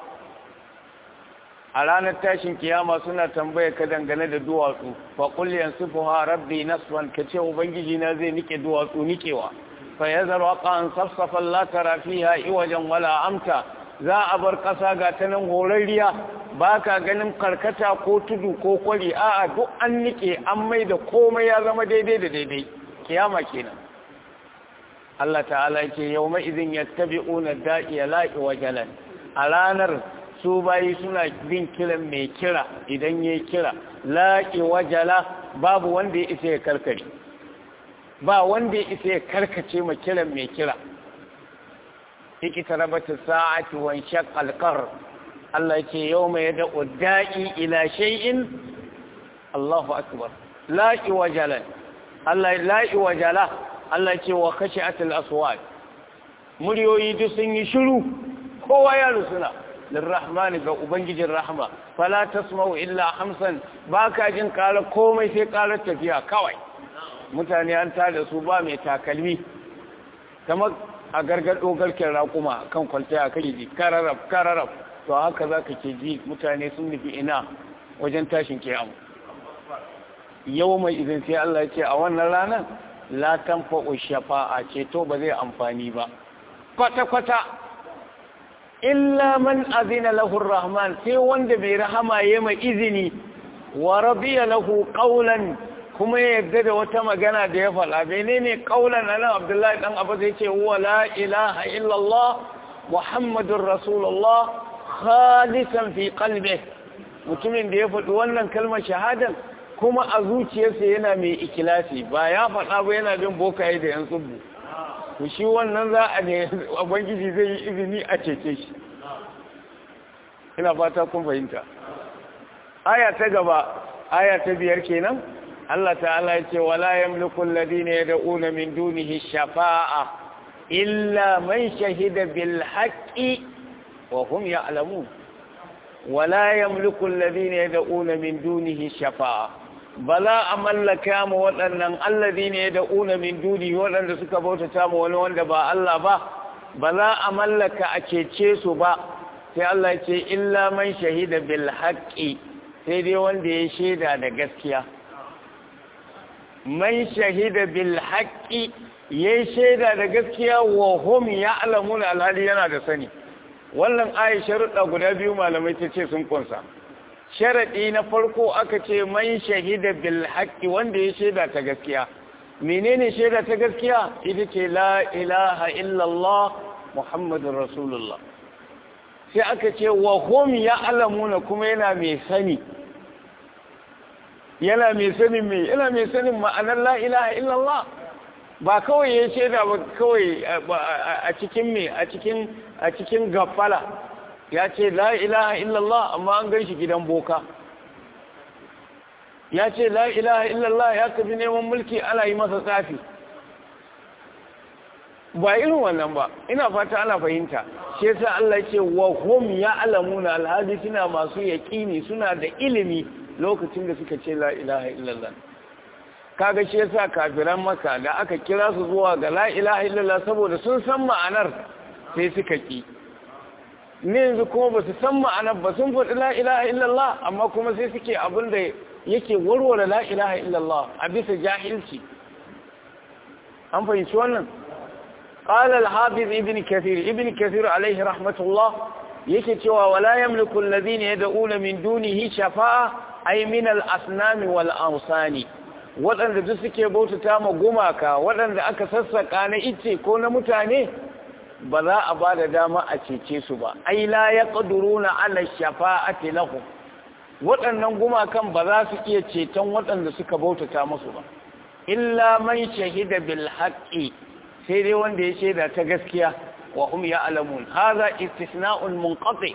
a ranar tashin kiyama suna tambaya ka dangane da duwatsu fa qul yansifuha rabbi nasfan kace ubangiji na zai nike duwatsu nikewa fa yazaru qan safsafan la tara fiha iwajan wala amta za a bar kasa ga ta nan horarriya baka ganin karkata ko tudu ko kwari a'a duk an nike an mai da komai ya zama daidai da daidai kiyama kenan Allah ta'ala yake yawma idin yattabi'una da'iya la'i wajalan a ranar su bayi suna bin kiran mai kira idan yayi kira la'i wajala babu wanda ya isa ya karkare ba wanda ya isa ya karkace ma kiran mai kira ikitarabata sa'ati wan shaqqal qar Allah yake yawma yad'u da'i ila shay'in Allahu akbar la'i wajalan Allah la'i wajala Allah ce wa kashe atil aswad muryoyi duk sun yi shiru kowa ya rusuna lirrahman ga ubangijin rahma fala tasma'u illa hamsan baka jin ƙara komai sai ƙarar tafiya kawai mutane an tada su ba mai takalmi kamar a gargado garken raƙuma kan kwalta kai ji kararraf kararraf to haka zaka ke ji mutane sun nufi ina wajen tashin kiyamu yau mai izin sai Allah ya ce a wannan ranar la tanfa'u shafa'a ceto ba zai amfani ba kwata-kwata illa man azina lahu rahman sai wanda bai rahama ya mai izini wa radiya lahu qawlan kuma ya yarda da wata magana da ya faɗa menene qawlan nan Abdullahi dan Abu zai ce huwa la ilaha illa Allah Muhammadur Rasulullah khalisan fi qalbihi mutumin da ya faɗi wannan kalmar shahadan kuma a zuciyarsa yana mai ikilasi ba ya faɗa ba yana bin bokaye da yan tsubbu to shi wannan za a ne ubangiji zai yi izini a cece shi ina fata kun fahimta aya ta gaba aya ta biyar kenan Allah ta'ala ya ce wala yamliku alladhina yad'una min dunihi shafa'a illa man shahida bil haqqi wa hum ya'lamun wala yamliku alladhina yad'una min dunihi shafa'a bala a mallaka mu waɗannan allazi ne da una min duni waɗanda suka bautata mu wani wanda ba Allah ba bala a mallaka a cece su ba sai Allah ce illa man shahida bil haqqi sai dai wanda ya shaida da gaskiya man shahida bil haqqi ya shaida da gaskiya wa hum ya'lamuna alhali yana da sani wannan ayi sharuɗa guda biyu malamai ta ce sun kunsa sharaɗi na farko aka ce man shahida bil haqqi wanda ya shaida ta gaskiya menene shaida ta gaskiya ita ce la ilaha illallah muhammadur rasulullah sai aka ce wa hum ya'lamuna kuma yana mai sani yana mai sanin me yana mai sanin ma'anar la ilaha illallah ba kawai ya shaida ba kawai a cikin me a cikin a cikin gafala ya ce la ilaha illallah amma an gan shi gidan boka ya ce la ilaha illallah ya tafi neman mulki ana yi masa tsafi ba irin wannan ba ina fata ana fahimta shi yasa Allah ce wa hum ya'lamuna alhadi suna masu yaqini suna da ilimi lokacin da suka ce la ilaha illallah kaga shi yasa kafiran maka da aka kira su zuwa ga la ilaha illallah saboda sun san ma'anar sai suka ki ne yanzu kuma ba su san ma'anar ba sun faɗi la ilaha illallah amma kuma sai suke abin da yake warware la ilaha illallah a bisa jahilci an fahimci wannan قال الحافظ ابن كثير ابن كثير عليه رحمة الله yake cewa wala yamliku alladhina yad'una min dunihi shafa'a ay min al-asnam wal awsani wadanda duk suke bautata ma gumaka wadanda aka sassaka na ice ko na mutane ba za a ba da dama a cece su ba ai la yaqduruna ala shafa'ati lahum waɗannan gumakan ba za su iya ceton waɗanda suka bautata musu ba illa man shahida bil haqqi sai dai wanda ya shaida ta gaskiya wa hum ya'lamun hadha istisna'un munqati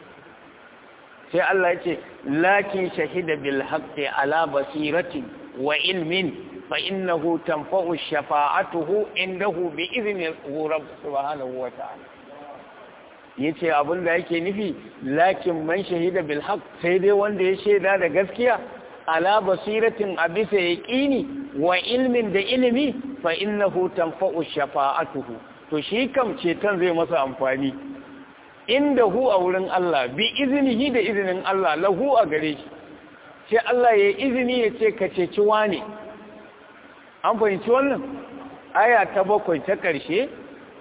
sai Allah yace lakin shahida bil haqqi ala basiratin wa ilmin fa innahu tanfa'u shafa'atuhu indahu bi idhni rabb subhanahu wa ta'ala yace abinda yake nufi lakin man shahida bil haqq sai dai wanda ya shaida da gaskiya ala basiratin abisa yaqini wa ilmin da ilimi fa innahu tanfa'u shafa'atuhu to shi kam ceton zai masa amfani inda hu a wurin Allah bi izinihi da izinin Allah lahu a gare shi sai Allah ya izini ya ce ka ceci wane an fahimci wannan aya ta bakwai ta ƙarshe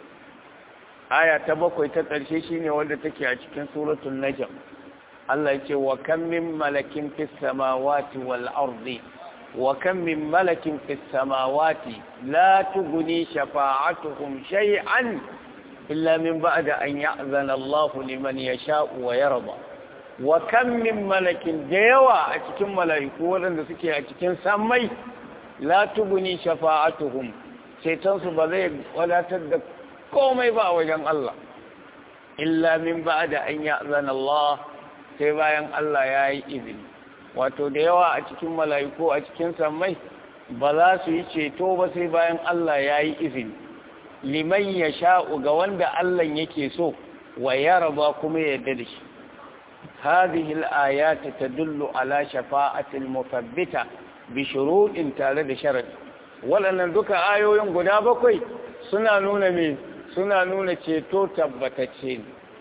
aya ta bakwai ta ƙarshe shine wanda take a cikin suratul najm Allah ya ce wa kam min malakin fis samawati wal ardi wa kam min malakin fis samawati la tughni shafa'atuhum shay'an illa min ba'da an ya'zana Allah liman yasha'u wa yarda wa kam min malakin da yawa a cikin mala'iku waɗanda suke a cikin sammai la tughni shafa'atuhum shaitansu ba zai wadatar da komai ba a wajen Allah illa min ba'da an ya'zana Allah sai bayan Allah ya yi izini wato da yawa a cikin mala'iku a cikin sammai ba za su yi ceto ba sai bayan Allah ya yi izini liman ya sha'u ga wanda Allah yake so wa ya raba kuma ya yarda da shi هذه الآيات تدل على شفاعة المثبتة بشروط tare da sharadi waɗannan duka ayoyin guda bakwai suna nuna me suna nuna ceto tabbatacce ne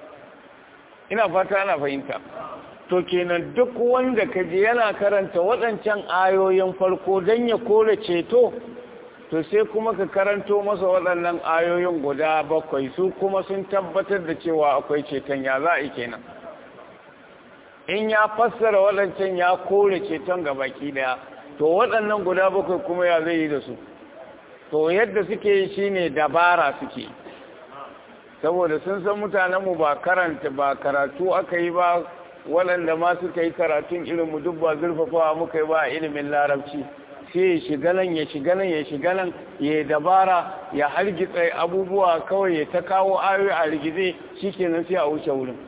ina fata ana fahimta to kenan duk wanda kaje yana karanta waɗancan ayoyin farko don ya kore ceto to sai kuma ka karanto masa waɗannan ayoyin guda bakwai su kuma sun tabbatar da cewa akwai ceton ya za a yi kenan in ya fassara waɗancan ya kore ceton ga baki daya to waɗannan guda bakwai kuma ya zai yi da su to yadda suke yi shine dabara suke saboda sun san mutanenmu ba karanta ba karatu aka yi ba waɗanda ma suka yi karatun ilimin duk ba zurfafawa muka yi ba a ilimin larabci sai ya shiga nan ya shiga nan ya shiga nan ya dabara ya hargitsa abubuwa kawai ya ta kawo ayoyi a rigize shikenan sai a wuce wurin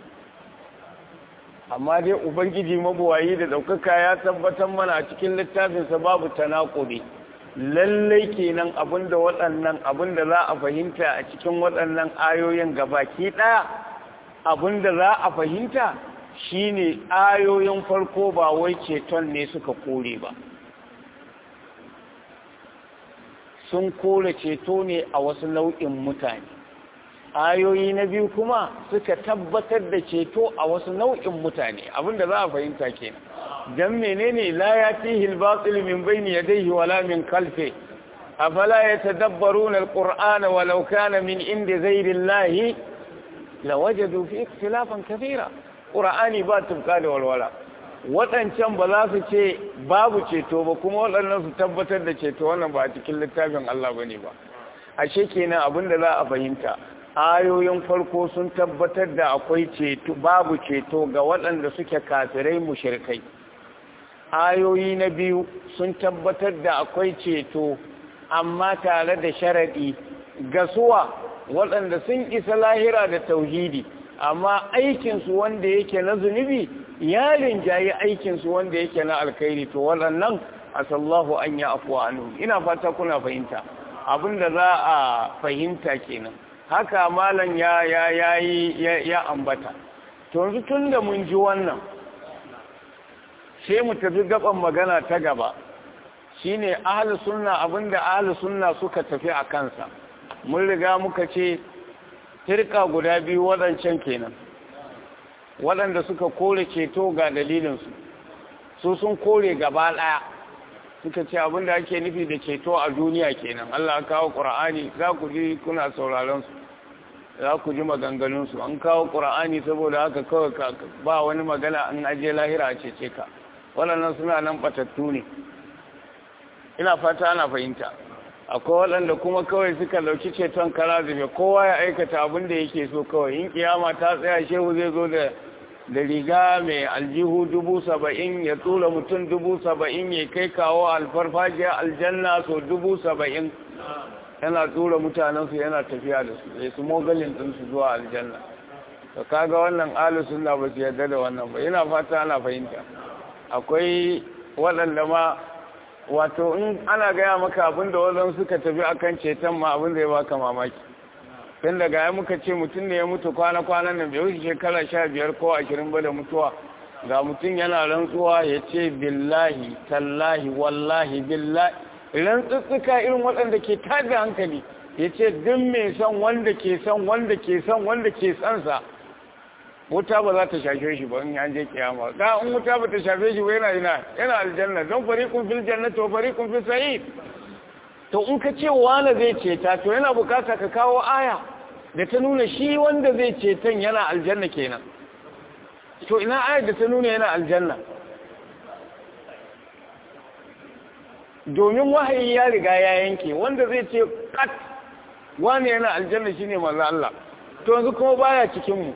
amma dai ubangiji mabuwayi da ɗaukaka ya tabbatar mana a cikin littafinsa babu tanakuri lallai kenan abinda waɗannan abinda za a fahimta a cikin waɗannan ayoyin gabaki ɗaya abinda za a fahimta shine ayoyin farko ba wai ceton ne suka kore ba sun kore ceto ne a wasu nau'in mutane ayoyi na biyu kuma suka tabbatar da ceto a wasu nau'in mutane abinda za a fahimta kenan dan menene la yatihi al-batil min bayni yadayhi wala min khalfi afala yatadabbaruna al-qur'ana walau kana min indi ghayri allahi lawajadu fi ikhtilafan kathira qur'ani ba tufka da walwala waɗancan ba za su ce babu ceto ba kuma waɗannan su tabbatar da ceto wannan ba a cikin littafin Allah bane ba ashe kenan abinda za a fahimta ayoyin farko sun tabbatar da akwai ceto babu ceto ga waɗanda suke kafirai mushrikai ayoyi na biyu sun tabbatar da akwai ceto amma tare da sharadi ga suwa waɗanda sun isa lahira da tauhidi amma aikinsu wanda yake na zunubi ya rinjayi aikinsu wanda yake na alkhairi to waɗannan asallahu an ya afuwa anu ina fata kuna fahimta abinda za a fahimta kenan haka malam ya ya yayi ya ambata to yanzu tunda mun ji wannan sai mu tafi gaban magana ta gaba shine ahlus sunna abinda ahlus sunna suka tafi a kansa mun riga muka ce firka guda biyu wadancan kenan waɗanda suka kore ceto ga dalilinsu su sun kore gaba ɗaya suka ce abin da ake nufi da ceto a duniya kenan Allah kawo Qur'ani za ku ji kuna sauraron su za ku ji maganganun su an kawo Qur'ani saboda haka kawai ba wani magana an aje lahira a cece ka waɗannan suna nan batattu ne ina fata ana fahimta akwai waɗanda kuma kawai suka lauki ceton kara zube kowa ya aikata abin da yake so kawai in kiyama ta tsaya shehu zai zo da da riga mai aljihu dubu saba'in ya tura mutum dubu saba'in ya kai kawo alfarfajiyar aljanna so dubu saba'in yana tura mutanensu yana tafiya da su ya su mogalin ɗinsu zuwa aljanna to kaga wannan alu suna ba su yarda da wannan ba yana fata ana fahimta akwai waɗanda ma wato in ana gaya maka abin da wajen suka tafi akan ceton ma abin da ya baka mamaki tun daga ya muka ce mutum ne ya mutu kwana-kwanan nan bai wuce shekara sha biyar ko ashirin ba da mutuwa ga mutum yana rantsuwa ya ce billahi tallahi wallahi billahi rantsutsuka irin waɗanda ke tada hankali ya ce duk mai son wanda ke son wanda ke son wanda ke sansa wuta ba za ta shafe shi ba in an je kiyama da in wuta ba ta shafe shi ba yana ina yana aljanna don fariqun fil jannati wa fariqun fis sa'id to in ka ce wani zai ceta to yana bukata ka kawo aya da ta nuna shi wanda zai ceton yana aljanna kenan to ina ayar da ta nuna yana aljanna domin wahayi ya riga ya yanke wanda zai ce kat wani yana aljanna shine manzo Allah to yanzu kuma baya cikin mu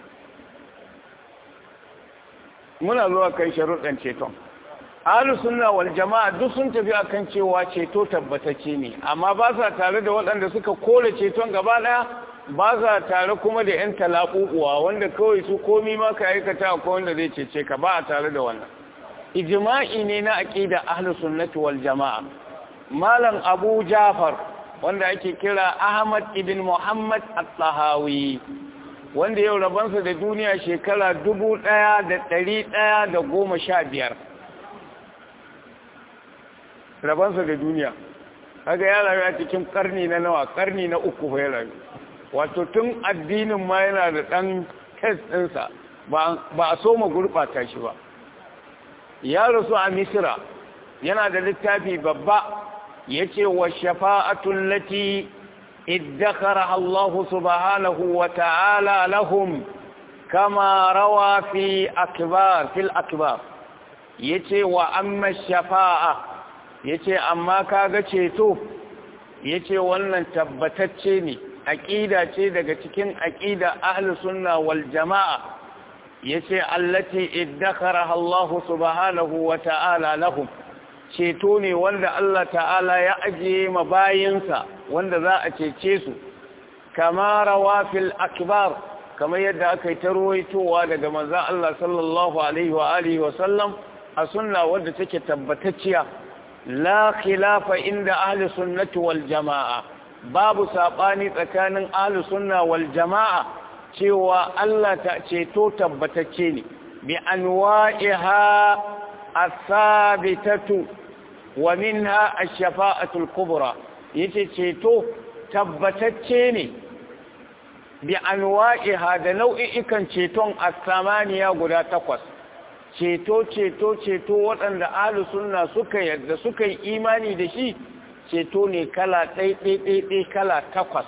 muna zuwa kai sharuɗan ceton ahlus sunna wal jama'a duk sun tafi akan cewa ceto tabbatacce ne amma ba sa tare da waɗanda suka kore ceton gaba ɗaya ba sa tare kuma da yan talaquwa wanda kawai su komi ma ka aikata ko wanda zai cece ka ba a tare da wannan ijma'i ne na aqida ahlus sunnati wal jama'a malam abu jafar wanda ake kira ahmad ibn muhammad at-tahawi wanda yau rabansa da duniya shekara dubu ɗaya da ɗari ɗaya da goma sha biyar rabansa da duniya haka ya rayu a cikin ƙarni na nawa ƙarni na uku ya rayu wato tun addinin ma yana da ɗan kes ɗinsa ba a so ma gurɓata shi ba ya rasu a misira yana da littafi babba ya ce wa shafa'atun lati ادخرها الله سبحانه وتعالى لهم كما روى في أكبار في الأكبار يتي وأما الشفاعة يتي أما كاغا تشيتو يتي ولن تبتتشيني أكيدة تشيدة تكين أكيدة أهل السنة والجماعة يتي التي ادخرها الله سبحانه وتعالى لهم ceto ne wanda Allah ta'ala ya ajiye mabayinsa wanda za a cece su kama rawafil akbar kamar yadda aka yi ta ruwaitowa daga manzan Allah sallallahu alaihi wa alihi wa sallam a sunna wadda take tabbatacciya la khilafa inda ahli sunnati wal jama'a babu sabani tsakanin ahli sunna wal jama'a cewa Allah ta ceto tabbatacce ne bi anwa'iha asabitatu wa minha ash-shafa'atu al-kubra yace ceto tabbatacce ne bi anwa'iha da nau'ikan ceton as-samaniya guda takwas ceto ceto ceto waɗanda ahlus sunna suka yadda suka yi imani da shi ceto ne kala ɗai kala takwas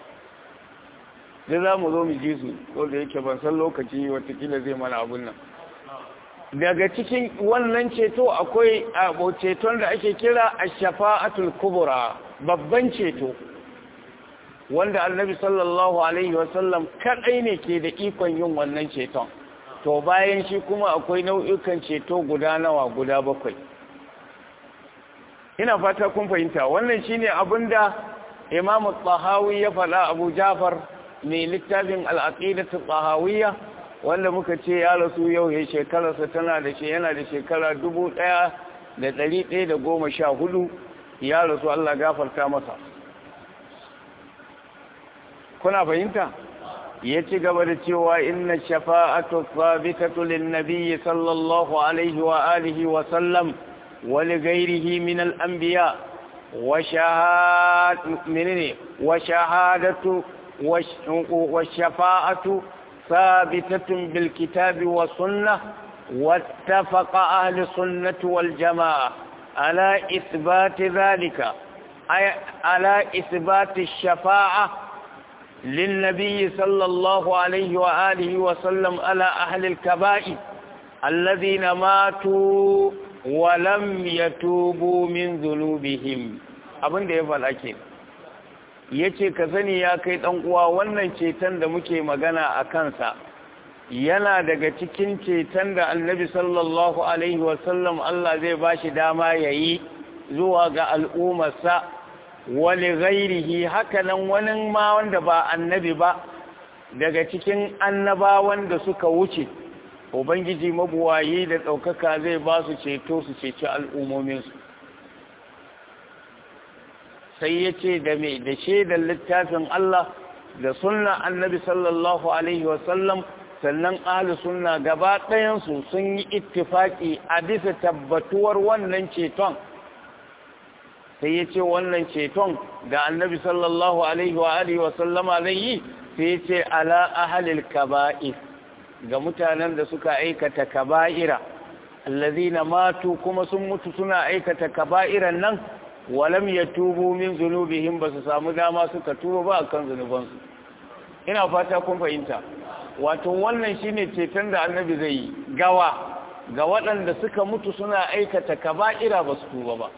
da za mu zo mu ji su ko da yake ban san lokaci watakila zai mana abun nan daga cikin wannan ceto akwai abu ceton da ake kira ash-shafa'atul kubra babban ceto wanda annabi sallallahu alaihi wasallam kadai ne ke da ikon yin wannan ceton to bayan shi kuma akwai nau'ikan ceto guda nawa guda bakwai ina fata kun fahimta wannan shine abinda Imam Tahawi ya faɗa Abu Jafar mai littafin al-Aqidatu Tahawiyya wanda muka ce ya rasu yau ya shekararsa tana da shi yana da shekara dubu ɗaya da ɗari ɗaya da goma sha hudu ya rasu Allah gafarta masa kuna fahimta ya ci gaba da cewa inna shafa'atu sabitatu lin nabiyyi sallallahu alaihi wa alihi wa sallam wa li ghairihi min al anbiya wa shahad minni wa shahadatu wa shafa'atu ثابتة بالكتاب والسنة واتفق أهل السنة والجماعة على إثبات ذلك أي على إثبات الشفاعة للنبي صلى الله عليه وآله وسلم على أهل الكبائر الذين ماتوا ولم يتوبوا من ذنوبهم abin da ya faɗa ke ya ce ka sani ya kai uwa wannan ceton da muke magana a kansa yana daga cikin ceton da annabi sallallahu alaihi wasallam Allah zai ba shi dama ya yi zuwa ga al'ummarsa wani gairihi hakanan wani ma wanda ba annabi ba daga cikin annabawan da suka wuce ubangiji mabuwayi da ɗaukaka zai ba su ceto su ceci al'ummominsu sai ya ce da mai da shaidar littafin Allah da sunna annabi sallallahu alaihi wasallam sannan ahlu sunna gaba ɗayansu sun yi ittifaki a bisa tabbatuwar wannan ceton sai ya ce wannan ceton da annabi sallallahu alaihi wa alihi wasallama zai yi sai ya ce ala ahalil kaba'ir ga mutanen da suka aikata kaba'ira allazina matu kuma sun mutu suna aikata kaba'iran nan walam yatubu min zunubihim ba su samu dama suka tuba ba akan zunubansu ina fata kun fahimta wato wannan shine ceton da annabi zai yi gawa ga waɗanda suka mutu suna aikata kaba'ira ba su tuba ba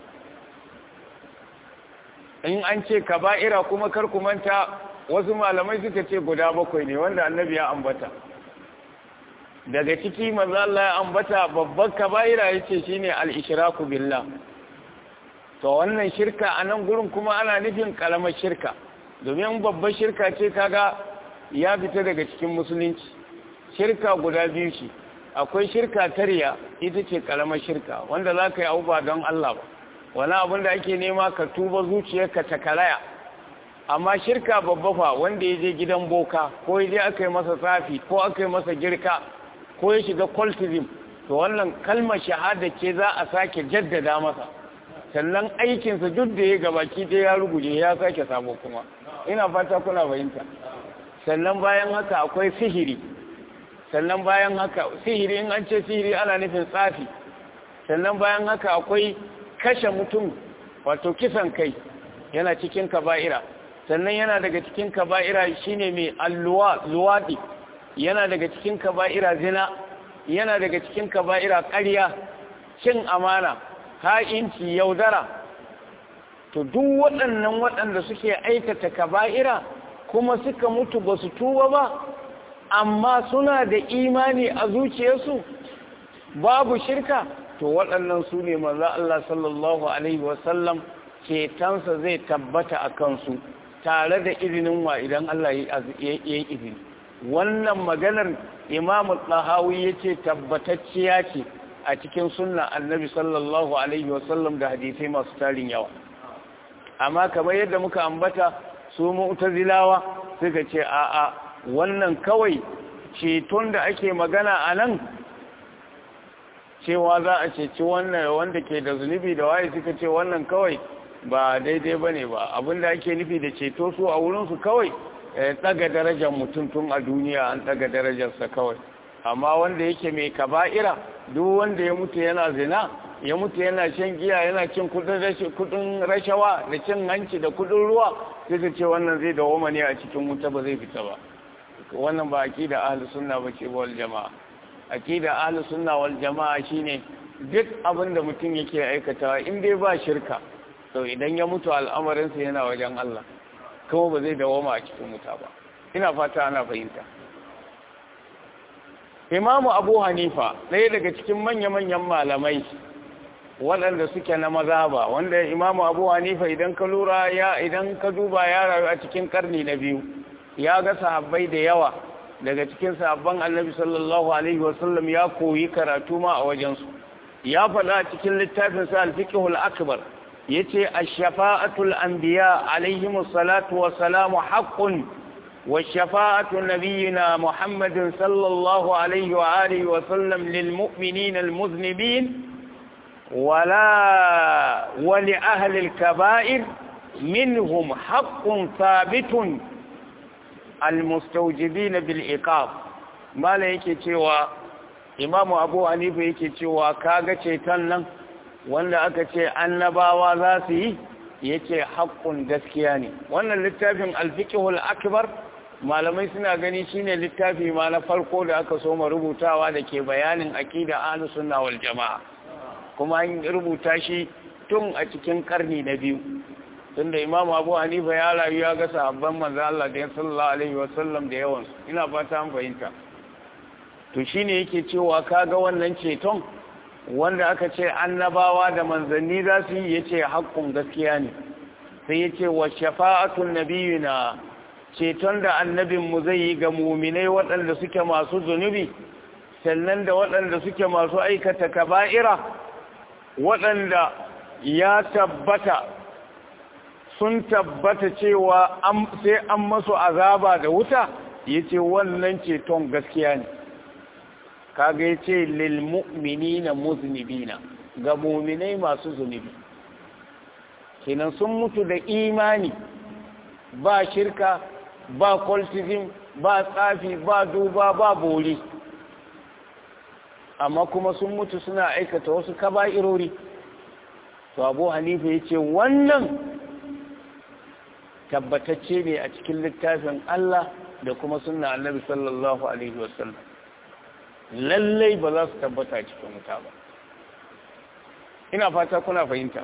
in an ce kaba'ira kuma kar ku manta wasu malamai suka ce guda bakwai ne wanda annabi ya ambata daga ciki manzo Allah ya ambata babban kaba'ira yace shine al-ishraku billah to wannan shirka a nan gurin kuma ana nufin kalamar shirka domin babbar shirka ce kaga ya fita daga cikin musulunci shirka guda biyu ce akwai shirka tarya ita ce kalamar shirka wanda za ka yi abu ba don Allah ba wani abin da ake nema ka tuba zuciyarka ta karaya amma shirka babba fa wanda ya je gidan boka ko ya je aka yi masa tsafi ko aka yi masa girka ko ya shiga cultism to wannan kalmar shahada ce za a sake jaddada masa sannan aikinsa duk da ya gabaki ɗaya ya ruguje ya sake sabo kuma ina fata kuna fahimta sannan bayan haka akwai sihiri sannan bayan haka sihiri in an ce sihiri ana nufin tsafi sannan bayan haka akwai kashe mutum wato kisan kai yana cikin kaba'ira sannan yana daga cikin kaba'ira shine mai alluwa luwadi yana daga cikin kaba'ira zina yana daga cikin kaba'ira ƙarya cin amana ha'inci yaudara to duk waɗannan waɗanda suke aikata kaba'ira kuma suka mutu ba su tuba ba amma suna da imani a zuciyarsu babu shirka to waɗannan su ne maza Allah sallallahu Alaihi wasallam cetonsa zai tabbata a kansu tare da izinin wa idan Allah ya yi izini wannan maganar imamu ɗahawi ya ce tabbatacciya ce a cikin sunna annabi sallallahu Alaihi wasallam da hadisai masu tarin yawa amma kamar yadda muka ambata su mu'tazilawa suka ce a'a wannan kawai ceton da ake magana a nan cewa za a ceci wannan wanda ke da zunubi da waye suka ce wannan kawai ba daidai ba ne ba abinda ake nufi da ceto su a wurinsu kawai ɗaga darajar mutum tun a duniya an ɗaga darajarsa kawai amma wanda yake mai kaba'ira duk wanda ya mutu yana zina ya mutu yana shan giya yana cin kudin rashawa da cin hanci da kudin ruwa sai su ce wannan zai dawo ne a cikin wuta ba zai fita ba wannan ba aqida ahlus sunna bace wal jamaa aqida ahlus sunna wal jamaa shine duk abin da mutum yake aikatawa in dai ba shirka to idan ya mutu al'amarin sa yana wajen Allah kuma ba zai dawo a cikin wuta ba ina fata ana fahimta Imamu Abu Hanifa ɗaya daga cikin manya-manyan malamai waɗanda suke na mazaba wanda Imamu Abu Hanifa idan ka lura ya idan ka duba ya rayu a cikin karni na biyu ya ga sahabbai da yawa daga cikin sahabban annabi sallallahu alaihi wasallam ya koyi karatu ma a wajensu ya faɗa cikin littafin sa al-fiqhul akbar yace ash-shafa'atul anbiya alaihimus salatu wassalamu haqqun وشفاعة نبينا محمد صلى الله عليه وآله وسلم للمؤمنين المذنبين ولا ولأهل الكبائر منهم حق ثابت المستوجبين بالإقاب ما لا yake cewa Imam Abu Hanifa yake cewa kaga ceton nan wanda aka ce annabawa za su yi ya ce haƙƙun gaskiya ne wannan littafin alfikihul akbar malamai suna gani shine littafi ma na farko da aka soma rubutawa da ke bayanin aƙida ahlus sunna wal jama'a kuma an rubuta shi tun a cikin karni na biyu tunda imam abu hanifa ya rayu ya ga sahabban manzo Allah da sallallahu alaihi wasallam da yawan ina fata an fahimta to shine yake cewa kaga wannan ceton wanda aka ce annabawa da manzanni za su yi yace haƙƙun gaskiya ne sai yace wa shafa'atun nabiyina ceton da annabin mu zai yi ga mu'minai waɗanda suke masu zunubi sannan da waɗanda suke masu aikata kaba'ira waɗanda ya tabbata sun tabbata cewa sai an masu azaba da wuta ya ce wannan ceton gaskiya ne kaga ya ce lilmu'mini na muznibina ga muminai masu zunubi kenan sun mutu da imani ba shirka ba cultism ba tsafi ba duba ba bori amma kuma sun mutu suna aikata wasu kaba'irori to abu hanifa ya ce wannan tabbatacce ne a cikin littafin Allah da kuma sunna annabi sallallahu alaihi wasallam lallai ba za su tabbata cikin wuta ba ina fata kuna fahimta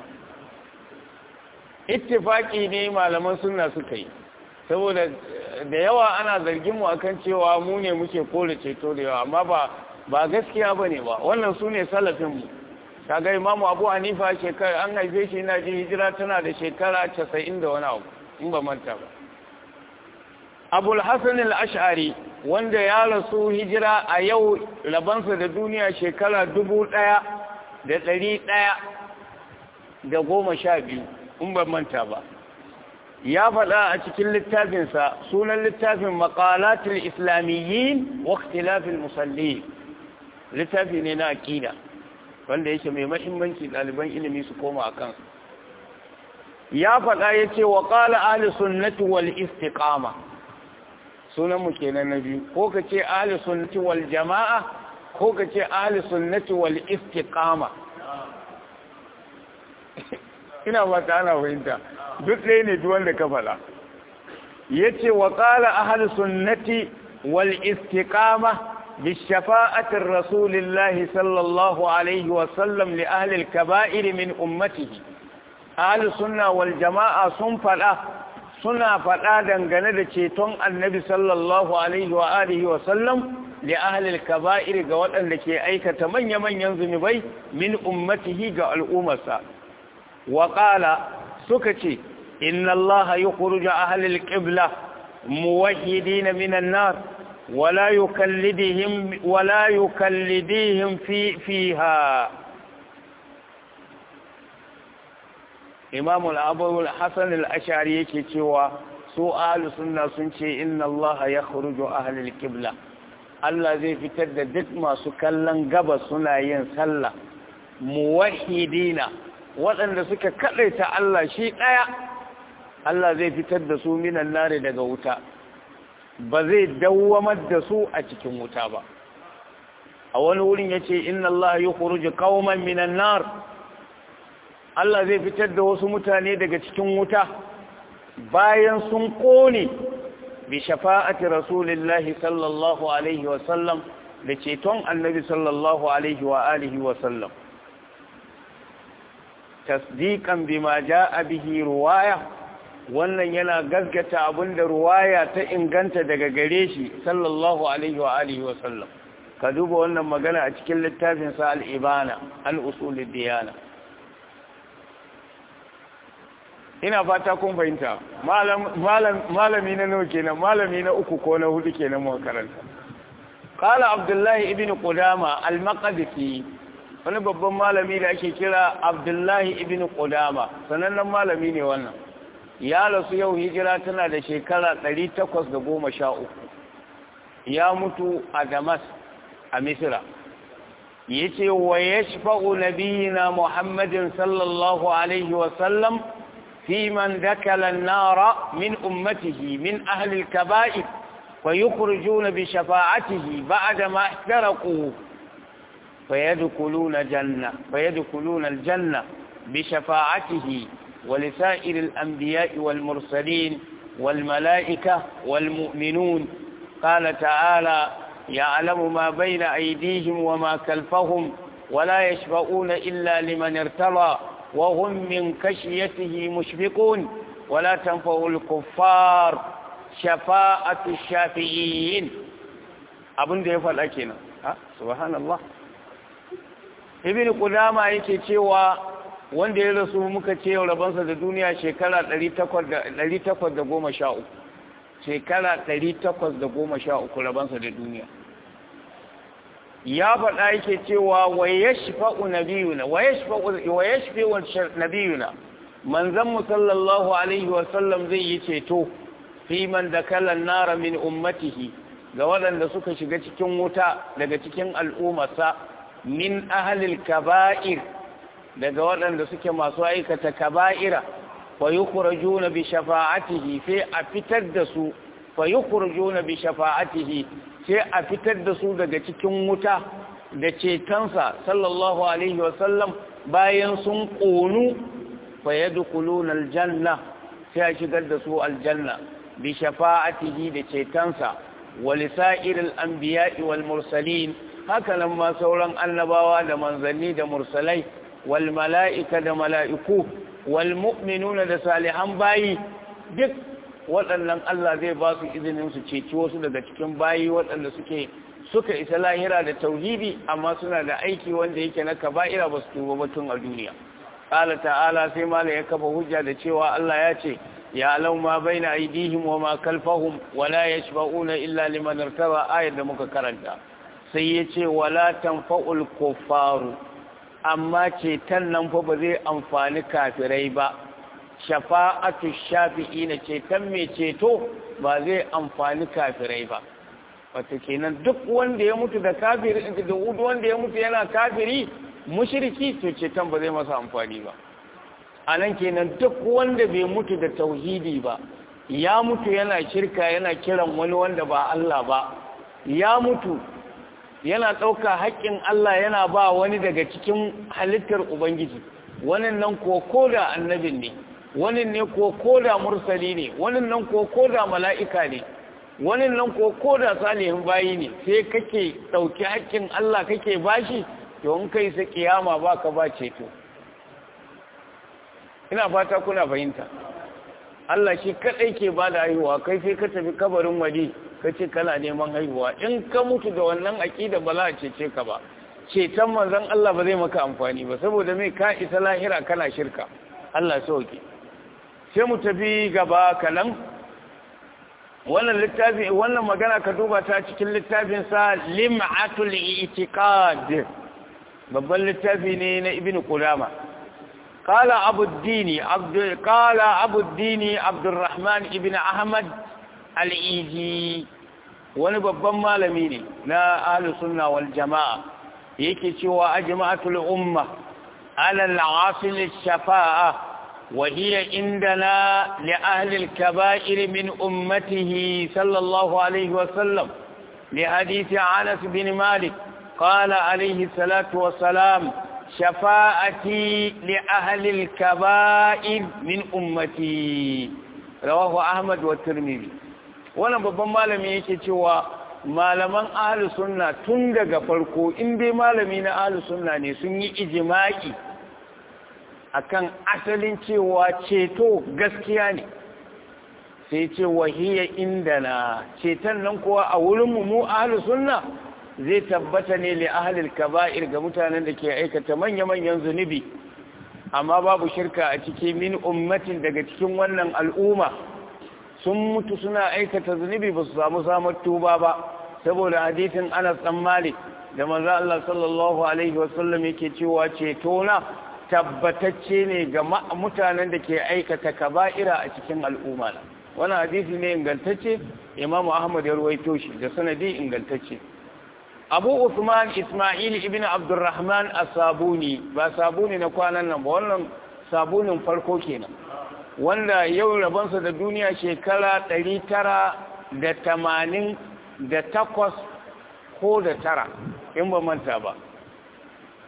ittifaki ne malaman sunna suka yi saboda da yawa ana zargin mu akan cewa mu ne muke kore ceto da yawa amma ba ba gaskiya bane ba wannan su ne salafin mu kaga imamu abu hanifa shekara an haife shi ina ji hijira tana da shekara 90 da wani abu in ba manta ba abul hasan al-ash'ari wanda ya rasu hijira a yau rabansa da duniya shekara dubu ɗaya da ɗari ɗaya da goma sha biyu in ba manta ba ya faɗa a cikin littafinsa sunan littafin maƙalatul islamiyyin wa ikhtilafil musalli littafi ne na aƙida wanda yake mai mahimmanci ɗaliban ilimi su koma a kansu ya faɗa ya ce wa ƙala ahli sunnati wal istiqama sunan mu kenan na biyu ko ka ce ahli sunnati wal jama'a ko ka ce ahli sunnati wal istiqama ina ba ta ana fahimta duk ɗaya ne duk wanda ka faɗa ya ce wa ƙala ahli sunnati wal istiqama بشفاعة الرسول الله صلى الله عليه وسلم لأهل الكبائر من أمته أهل السنة والجماعة صنفلا suna faɗa dangane da ceton annabi sallallahu alaihi wa alihi wa sallam li ahlil kaba'ir ga waɗanda ke aikata manya-manyan zunubai min ummatihi ga al'ummarsa wa qala suka ce inna allaha yukhruju ahlil qibla muwahhidin minan nar ولا يكلدهم ولا يكلديهم في فيها imam al-abu al-hasan al-ashari yake cewa su ahlus sunna sun ce inna allaha yakhruju ahli al-qibla Allah zai fitar da duk masu kallon gabas suna yin sallah muwahhidina waɗanda suka kadaita Allah shi daya Allah zai fitar da su minan nare daga wuta ba zai dawwamar da su a cikin wuta ba a wani wurin yace inna allaha yukhruju qauman minan nar Allah zai fitar da wasu mutane daga cikin wuta bayan sun kone bi shafa'ati rasulillahi sallallahu alaihi wa sallam da ceton annabi sallallahu alaihi wa alihi wa sallam tasdiqan bima jaa bihi ruwaya wannan yana gaskata abinda ruwaya ta inganta daga gare shi sallallahu alaihi wa alihi wa sallam ka duba wannan magana a cikin littafin sa al-ibana an usulid diyana ina fata kun fahimta malami na nawa kenan malami na uku ko na hudu kenan mu karanta qala abdullahi ibn qudama al-maqdisi wani babban malami da ake kira abdullahi ibn qudama sanannen malami ne wannan ya rasu yau hijira tana da shekara 813 ya mutu a damas a misira yace wa yashfa'u nabiyina muhammadin sallallahu alaihi wa sallam في من دكل النار من أمته من أهل الكبائر ويخرجون بشفاعته بعدما احترقوا فيدخلون جنة فيدخلون الجنة بشفاعته ولسائر الأنبياء والمرسلين والملائكة والمؤمنون قال تعالى يعلم ما بين أيديهم وما خلفهم ولا يشفعون إلا لمن ارتضى وهم من كشيته مشفقون ولا تنفع الكفار شفاعة الشافعين abin da ya faɗa kenan ha subhanallah ibn qudama yake cewa wanda ya rasu muka ce rabansa da duniya shekara 813 shekara 813 rabansa da duniya ya faɗa yake cewa wa yashfa'u nabiyuna wa yashfa'u wa yashfa'u nabiyuna manzon mu sallallahu alaihi wa sallam zai yi ceto fi man dakala an-nar min ummatihi ga waɗanda suka shiga cikin wuta daga cikin al'ummarsa min ahlil kaba'ir daga waɗanda suke masu aikata kaba'ira fa yukhrajuna bi shafa'atihi sai a fitar da su fa yukhrajuna bi shafa'atihi sai a fitar da su daga cikin wuta da cetonsa sallallahu alaihi wasallam bayan sun ƙonu fa yadkhuluna aljanna sai a shigar da su aljanna bi shafa'atihi da cetonsa wa lisa'iril anbiya'i wal mursalin haka nan ma sauran annabawa da manzanni da mursalai wal mala'ika da mala'iku wal mu'minuna da salihan bayi duk waɗannan Allah zai ba su izinin su ceci wasu daga cikin bayi waɗanda suke suka isa lahira da tauhidi amma suna da aiki wanda yake na kaba'ira ba su tuba batun a duniya qala ta'ala sai mala ya kafa hujja da cewa Allah ya ce ya alau ma baina aydihim wa ma kalfahum wa la yashba'una illa liman irtaba ayat da muka karanta sai ya ce wala tanfa'ul kuffaru amma ceton nan fa ba zai amfani kafirai ba shafa'atu shafi'i na ceton mai ceto ba zai amfani kafirai ba wata kenan duk wanda ya mutu da kafiri da duk wanda ya mutu yana kafiri mushriki to ceton ba zai masa amfani ba anan kenan duk wanda bai mutu da tauhidi ba ya mutu yana shirka yana kiran wani wanda ba Allah ba ya mutu yana ɗauka haƙƙin Allah yana ba wani daga cikin halittar Ubangiji wani nan ko koda annabin ne wani ne ko koda mursali ne wani nan ko koda mala'ika ne wani nan ko koda salihin bayi ne sai kake ɗauki haƙƙin Allah kake bashi to in kai sa kiyama ba ka ba ceto ina fata kuna fahimta Allah shi kaɗai ke ba da haihuwa kai sai ka tafi kabarin wadi ka ce kana neman haihuwa in ka mutu da wannan aƙida ba za a cece ka ba ceton manzon Allah ba zai maka amfani ba saboda mai ka isa lahira kana shirka Allah sauke sai mu tafi gaba kanan wannan littafi wannan magana ka duba ta cikin littafin sa lim'atul i'tiqad babban littafi ne na ibnu qudama قال أبو الدين عبد قال أبو الدين عبد الرحمن ابن أحمد al'iji wani babban malami ne na ahlus sunna wal jama'a yake cewa ajma'atul umma ala al-asil shafa'a wa hiya indana li ahli al-kaba'ir min ummatihi sallallahu alayhi wa sallam li hadith Anas bin Malik qala alayhi salatu wa salam shafa'ati li ahli al-kaba'ir min ummati rawahu Ahmad wa Tirmidhi wannan babban malami yake cewa malaman ahlus sunna tun daga farko in dai malami na ahlus sunna ne sun yi ijma'i akan asalin cewa ceto gaskiya ne sai ce wahiya indana ceton nan kuwa a wurin mu ahlus sunna zai tabbata ne li ahlil kaba'ir ga mutanen da ke aikata manya-manyan zunubi amma babu shirka a cikin min ummatin daga cikin wannan al'umma sun mutu suna aikata zunubi ba su samu samar tuba ba saboda hadisin Anas dan Malik da manzo Allah sallallahu alaihi wasallam yake cewa ceto na tabbatacce ne ga mutanen da ke aikata kaba'ira a cikin al'umma wannan hadisi ne ingantacce Imam Ahmad ya ruwaito shi da sanadi ingantacce Abu Uthman Ismail ibn Abdurrahman As-Sabuni ba sabuni na kwanan nan ba wannan sabunin farko kenan wanda yau rabonsa da duniya shekara ɗari tara da tamanin da takwas ko da tara in ba manta ba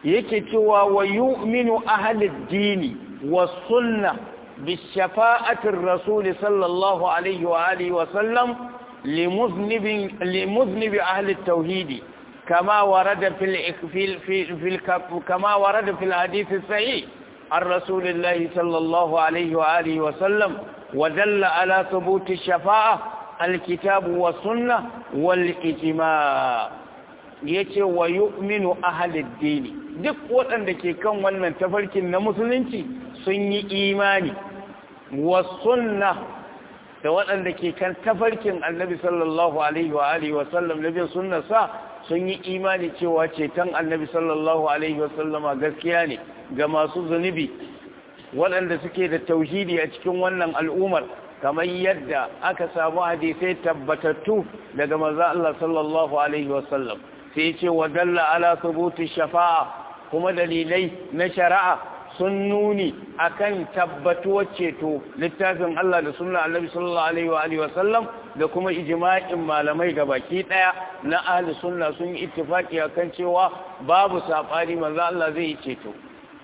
yake cewa wa yu'minu ahlud dini was sunnah بشفاعة الرسول صلى الله عليه وآله وسلم لمذنب لمذنب أهل التوحيد كما ورد في ال في في, في كما ورد في الحديث الصحيح عن رسول الله صلى الله عليه وآله وسلم ودل على ثبوت الشفاعة الكتاب والسنة والإجماع yace wa yu'minu ahlid dini duk waɗanda ke kan wannan tafarkin na musulunci sun yi imani wa sunna da waɗanda ke kan tafarkin annabi sallallahu alaihi wa alihi wa sallam nabin sunnarsa sun yi imani cewa ceton annabi sallallahu alaihi wa sallama gaskiya ne ga masu zunubi waɗanda suke da tauhidi a cikin wannan al'ummar kamar yadda aka samu hadisai tabbatattu daga manzo Allah sallallahu alaihi wa sallam sai ce wa dalla ala thubuti shafa'a kuma dalilai na shari'a sun nuni akan tabbatuwar ceto littafin Allah da sunna Annabi sallallahu alaihi wa alihi wasallam da kuma ijma'in malamai baki daya na ahli sunna sun yi ittifaki akan cewa babu sabani manzo Allah zai yi ceto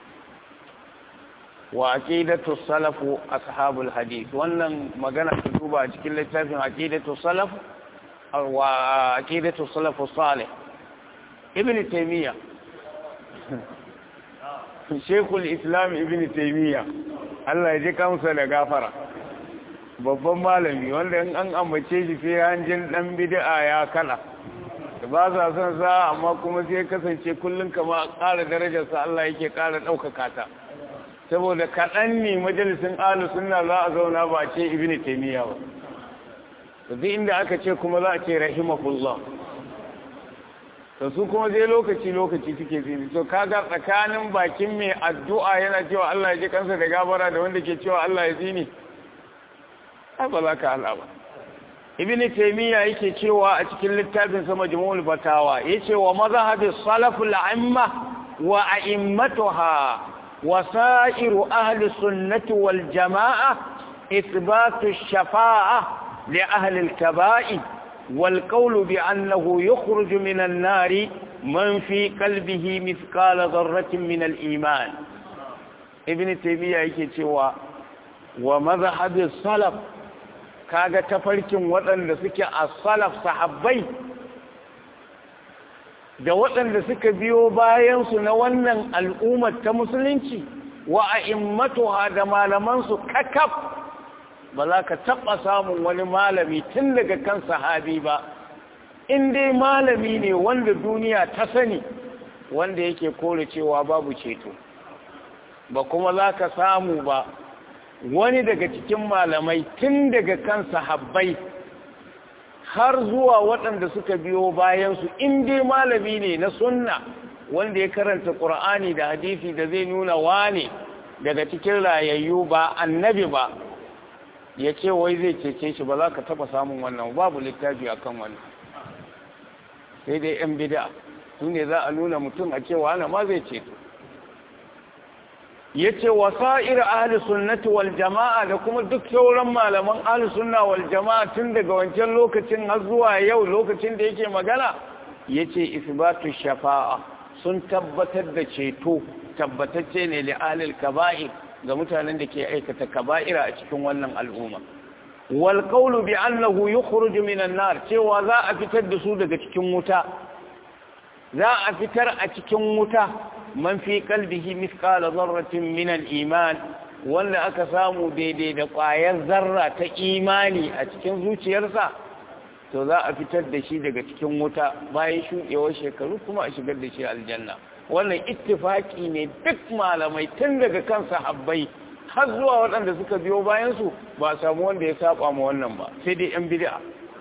wa aqidatu salafu ashabul hadith wannan magana ta duba a cikin littafin aqidatu salaf wa aqidatu salafu salih ibn taymiya shekul islam ibn taymiya Allah ya ji kamsa da gafara babban malami wanda in an ambace shi sai hanjin dan bid'a ya kala ba sa son sa amma kuma sai kasance kullun kama ƙara darajarsa Allah yake ƙara ɗaukaka ta saboda kaɗan ne majalisin alu sunna za a zauna ba ce ibn taymiya ba duk inda aka ce kuma za a ce rahimahullah to su kuma zai lokaci lokaci suke zini to kaga tsakanin bakin mai addu'a yana cewa Allah ya ji kansa da gabara da wanda ke cewa Allah ya zini ai ba za ka hala ba ibn taymiya yake cewa a cikin littafin sa majmu'ul fatawa yace wa mazhabi salaful a'imma wa a'immatuha wa sa'iru ahli sunnati wal jama'a ithbatu ash-shafa'a li ahli al-kaba'i والقول بأنه يخرج من النار من في قلبه مثقال ذرة من الإيمان ابن تيمية yake cewa wa mazhabis salaf kaga tafarkin waɗanda suke a salaf sahabbai da waɗanda suka biyo bayan su na wannan al'ummar ta musulunci wa a'immatuha da malaman su kakaf ba za ka taɓa samun wani malami tun daga kan sahabi ba in dai malami ne wanda duniya ta sani wanda yake kore cewa babu ceto ba kuma za ka samu ba wani daga cikin malamai tun daga kan sahabbai har zuwa waɗanda suka biyo bayansu in dai malami ne na sunna wanda ya karanta ƙur'ani da hadisi da zai nuna wane daga cikin rayayyu ba annabi ba ya ce wai zai cece shi ba za ka taba samun wannan babu littafi akan wannan sai dai yan bida su ne za a nuna mutum a cewa ana ma zai ceto ya ce wasa'ir ahli sunnati wal jama'a da kuma duk sauran malaman ahli sunna wal jama'a tun daga wancan lokacin har zuwa yau lokacin da yake magana ya ce isbatu shafa'a sun tabbatar da ceto tabbatacce ne li ahlil kaba'ir ga mutanen da ke aikata kaba'ira a cikin wannan al'umma wal qawlu bi annahu yukhruju minan nar cewa za a fitar da su daga cikin wuta za a fitar a cikin wuta man fi qalbihi mithqala dharratin min al-iman wanda aka samu daidai da ƙwayar zarra ta imani a cikin zuciyarsa to za a fitar da shi daga cikin wuta bayan shuɗewar shekaru kuma a shigar da shi aljanna wannan ittifaki ne duk malamai tun daga kan sahabbai har zuwa waɗanda suka biyo bayansu ba samu wanda ya saba ma wannan ba sai dai yan bid'a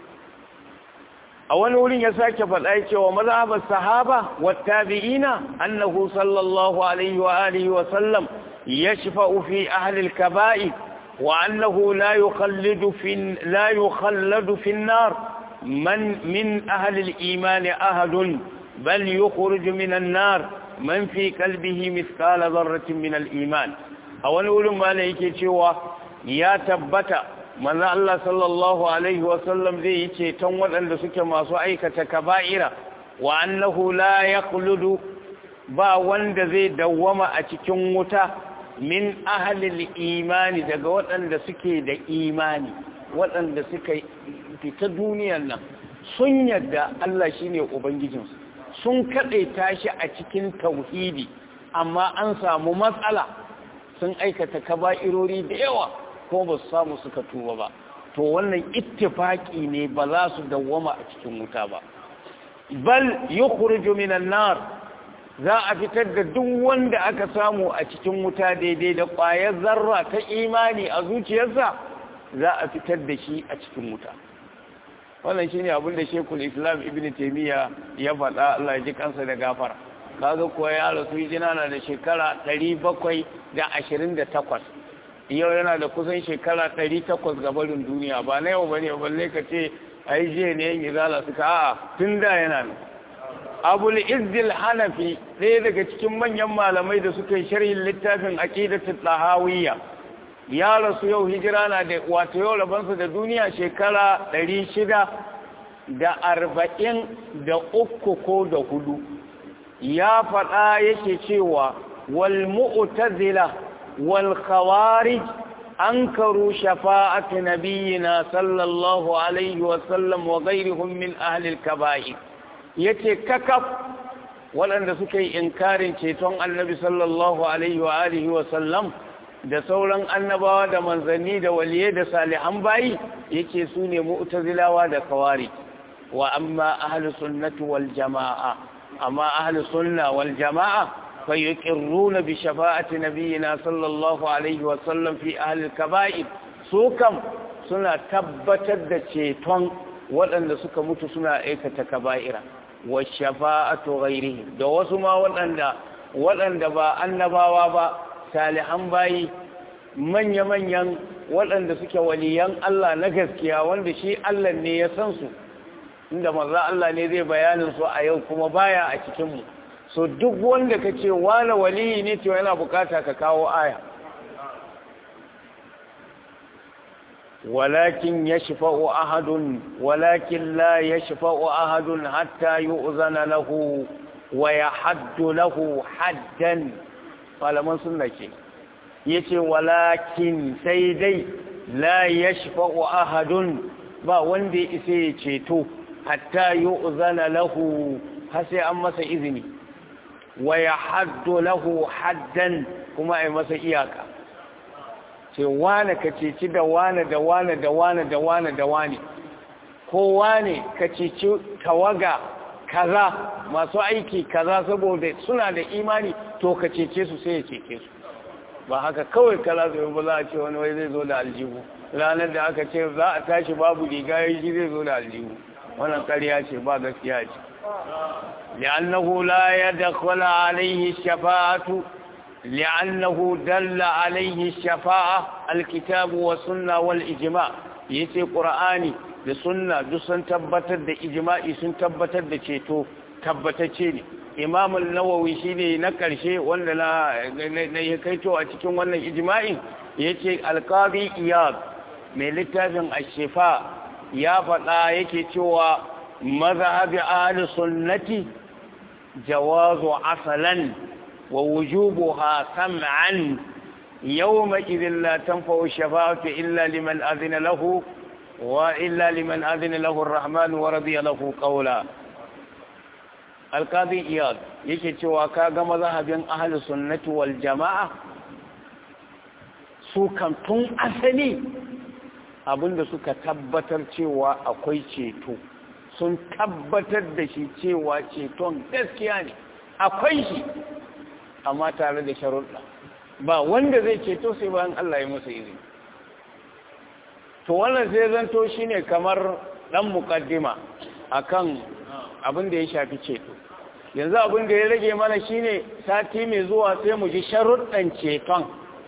a wani wurin ya sake faɗa cewa mazhabar sahaba wa tabi'ina annahu sallallahu alaihi wa alihi wa sallam yashfa'u fi ahli al-kaba'i wa annahu la yukhallidu fi la yukhalladu fi an-nar man min ahli al-iman ahadun bal yukhruju min an-nar man fi qalbihi mithqala dharratin min al-iman a wani wurin ma yake cewa ya tabbata manzo Allah sallallahu alaihi wasallam zai yi ceton waɗanda suke masu aikata kaba'ira wa annahu la yaqludu ba wanda zai dawwama a cikin wuta min ahalil imani daga waɗanda suke da imani waɗanda suka fita duniyar nan sun yadda Allah shine ubangijinsu sun kaɗe tashi a cikin tauhidi amma an samu matsala sun aikata kaba'irori da yawa ko ba su samu suka tuba ba to wannan ittifaki ne ba za su dawwama a cikin wuta ba bal yukhruju minan nar za a fitar da duk wanda aka samu a cikin wuta daidai da ƙwayar zarra ta imani a zuciyarsa za a fitar da shi a cikin wuta wannan shine abin da Sheikhul Islam Ibn Taymiyyah ya faɗa Allah ya ji kansa da gafara kaga kuwa ya rasu hijira na da shekara 728 yau yana da kusan shekara 800 ga barin duniya ba na yau bane balle ka ce ai je ne yin izala suka a'a tun da yana nan abul izdil hanafi ɗaya daga cikin manyan malamai da suka yi sharhin littafin aqidatul tahawiyya ya rasu yau hijira na da wato yau rabansa da duniya shekara ɗari shida da arba'in da uku ko da hudu ya faɗa yake cewa wal mu'tazila wal khawarij ankaru shafa'ati nabiyina sallallahu alaihi wa sallam wa ghayrihum min ahli al-kaba'ir yace kakaf waɗanda suka yi inkarin ceton annabi sallallahu alaihi wa alihi wa sallam da sauran annabawa da manzanni da waliyai da salihan bayi yake su ne mu'tazilawa da kawari wa amma ahlus sunnati wal jamaa amma ahlus sunna wal jamaa fa yuqirruna bi shafa'ati nabiyyina sallallahu alaihi wa sallam fi ahli al-kaba'ir su kam suna tabbatar da ceton waɗanda suka mutu suna aikata kaba'ira wa shafa'atu ghairihi da wasu ma waɗanda waɗanda ba annabawa ba salihan bayi manya-manyan waɗanda suke waliyan Allah na gaskiya wanda shi Allah ne ya san su inda maza Allah ne zai bayanin su a yau kuma baya a cikinmu so duk wanda ka ce wane waliyi ne to yana bukata ka kawo aya walakin ya shafa'u ahadun walakin la ya shafa'u ahadun hatta yi uzana lahu wa ya haddu lahu haddan malaman sunna ke yace walakin sai dai la yashfa'u ahadun ba wanda ya isa ya ceto hatta yu'zana lahu har sai an masa izini wa yahaddu lahu haddan kuma ai masa iyaka ce wane ka ceci da wane da wane da wane da wane da wane ko wane ka ceci tawaga kaza masu aiki kaza saboda suna da imani to ka cece su sai ya cece su ba haka kawai kala zai ba za a ce wani wai zai zo da aljihu ranar da aka ce za a tashi babu riga ya shi zai zo da aljihu wannan ƙarya ce ba gaskiya ce li'annahu la yadkhula alayhi shafa'atu li'annahu dalla alayhi shafa'a alkitab wa sunna wal ijma' yace qur'ani da sunna duk sun tabbatar da ijma'i sun tabbatar da ceto tabbatacce ne imam al-nawawi shine na karshe wanda na na kaito a cikin wannan ijma'in yace al-qadi iyad mai littafin ash-shifa ya faɗa yake cewa mazhabi ahli sunnati jawazu asalan wa wujubuha sam'an yawma idhin la tanfa'u shafa'atu illa liman adhina lahu wa illa liman adhina lahu ar-rahman wa radiya lahu qawla alkazi iyad yake cewa ka ga mazhabin ahlus sunnati wal jamaa su kan tun asali abinda suka tabbatar cewa akwai ceto sun tabbatar da shi cewa ceton gaskiya ne akwai shi amma tare da sharuɗa ba wanda zai ceto sai bayan Allah ya masa izini to wannan sai zanto shine kamar dan muqaddima akan abin da ya shafi ceto yanzu abin da ya rage mana shine sati mai zuwa sai mu ji sharuɗan ceton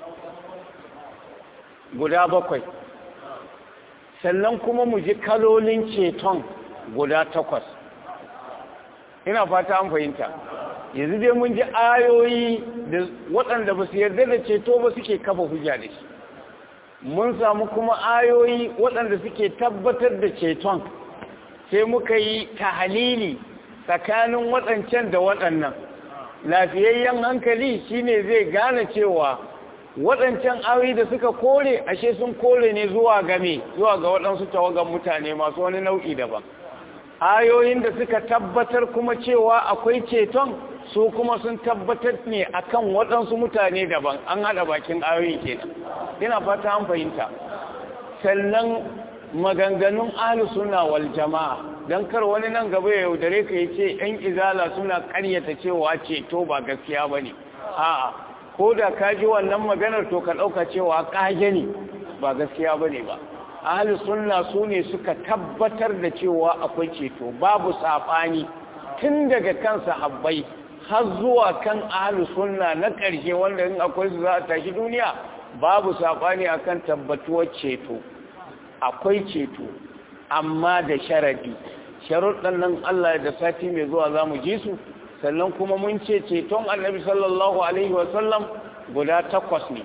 guda bakwai sannan kuma mu ji kalolin ceton guda takwas ina fata an fahimta yanzu dai mun ji ayoyi da waɗanda ba su yarda da ceto ba suke kafa hujja da shi mun samu kuma ayoyi waɗanda suke tabbatar da ceton sai muka yi tahalili tsakanin waɗancan da waɗannan lafiyayyen hankali shine zai gane cewa waɗancan ayoyi da suka kore ashe sun kore ne zuwa game zuwa ga waɗansu tawagan mutane masu wani nau'i daban ayoyin da suka tabbatar kuma cewa akwai ceton su kuma sun tabbatar ne akan waɗansu mutane daban an haɗa bakin ayoyi kenan ina fata an fahimta sannan maganganun ahlu suna wal jama'a don kar wani nan gaba ya yaudare ka ce yan izala suna karyata cewa ceto ba gaskiya ba ne a'a ko da ka ji wannan maganar to ka ɗauka cewa ƙage ne ba gaskiya ba ne ba ahlu sunna su ne suka tabbatar da cewa akwai ceto babu saɓani tun daga kan sahabbai har zuwa kan ahlu sunna na ƙarshe wanda in akwai su za a tashi duniya babu saɓani akan tabbatuwar ceto akwai ceto amma da sharadi sharuɗan nan Allah da sati mai zuwa za mu ji su sannan kuma mun ce ceton annabi sallallahu alaihi wasallam guda takwas ne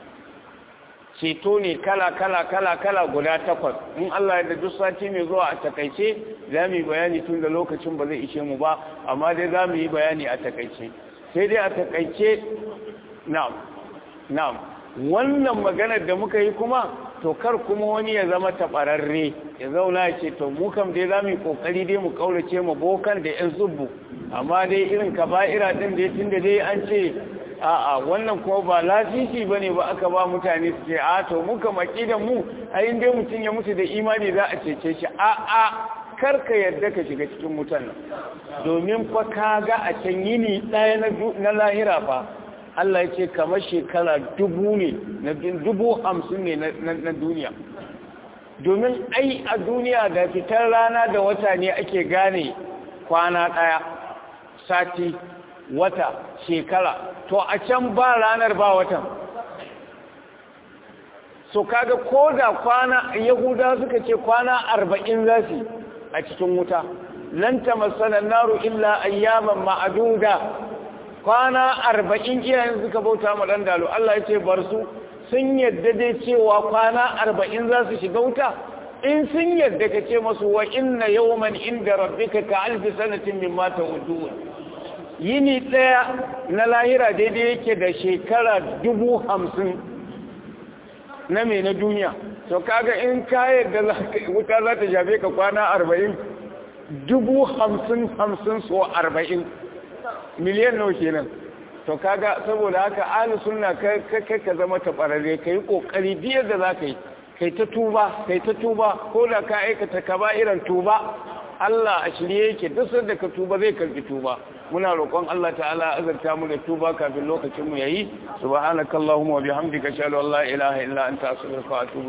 ceto ne kala kala kala kala guda takwas in Allah da duk sati mai zuwa a takaice za mu yi bayani tun da lokacin ba zai ishe mu ba amma dai za mu yi bayani a takaice sai dai a takaice na'am na'am wannan maganar da muka yi kuma to kar kuma wani ya zama taɓararre ya zauna ya ce to mu kam dai za mu yi ƙoƙari dai mu ƙaurace mu bokan da ‘yan zubbu amma dai irin kaba'ira ɗin da tun da dai an ce a'a wannan kuma ba lasisi ba ne ba aka ba mutane su ce a to mu kam aƙidan mu a yin dai mutum ya mutu da imani za a cece shi a'a kar ka yarda ka shiga cikin mutan nan domin fa ka ga a can yini ɗaya na lahira fa Allah ya ce kamar shekara dubu ne na dubu hamsin ne na duniya domin ai a duniya da fitar rana da wata ne ake gane kwana ɗaya sati wata shekara to a can ba ranar ba watan so kaga ko da kwana yahuda suka ce kwana arba'in za su a cikin wuta lanta masanar naru illa ayyaman ma'aduda kwana arba'in iyayen suka bauta ma ɗan dalo Allah ya ce bar su sun yadda dai cewa kwana arba'in za su shiga wuta in sun yadda ka ce masu wa inna yawman inda rabbika ka alfi sanatin min mata wuduwa yini ɗaya na lahira daidai yake da shekara dubu hamsin na mai na duniya to kaga in ka yadda wuta za ta shafe ka kwana arba'in dubu hamsin hamsin so arba'in miliyan nawa kenan to kaga saboda haka ahli sunna kai kai ka zama tabarare kai kokari biyar da zaka yi kai ta tuba kai ta tuba ko da ka aikata kaba'iran tuba Allah a shirye yake duk sanda ka tuba zai karbi tuba muna roƙon Allah ta'ala azarta mu da tuba kafin lokacin mu yayi subhanakallahumma wa bihamdika ashhadu an la ilaha illa anta astaghfiruka wa atubu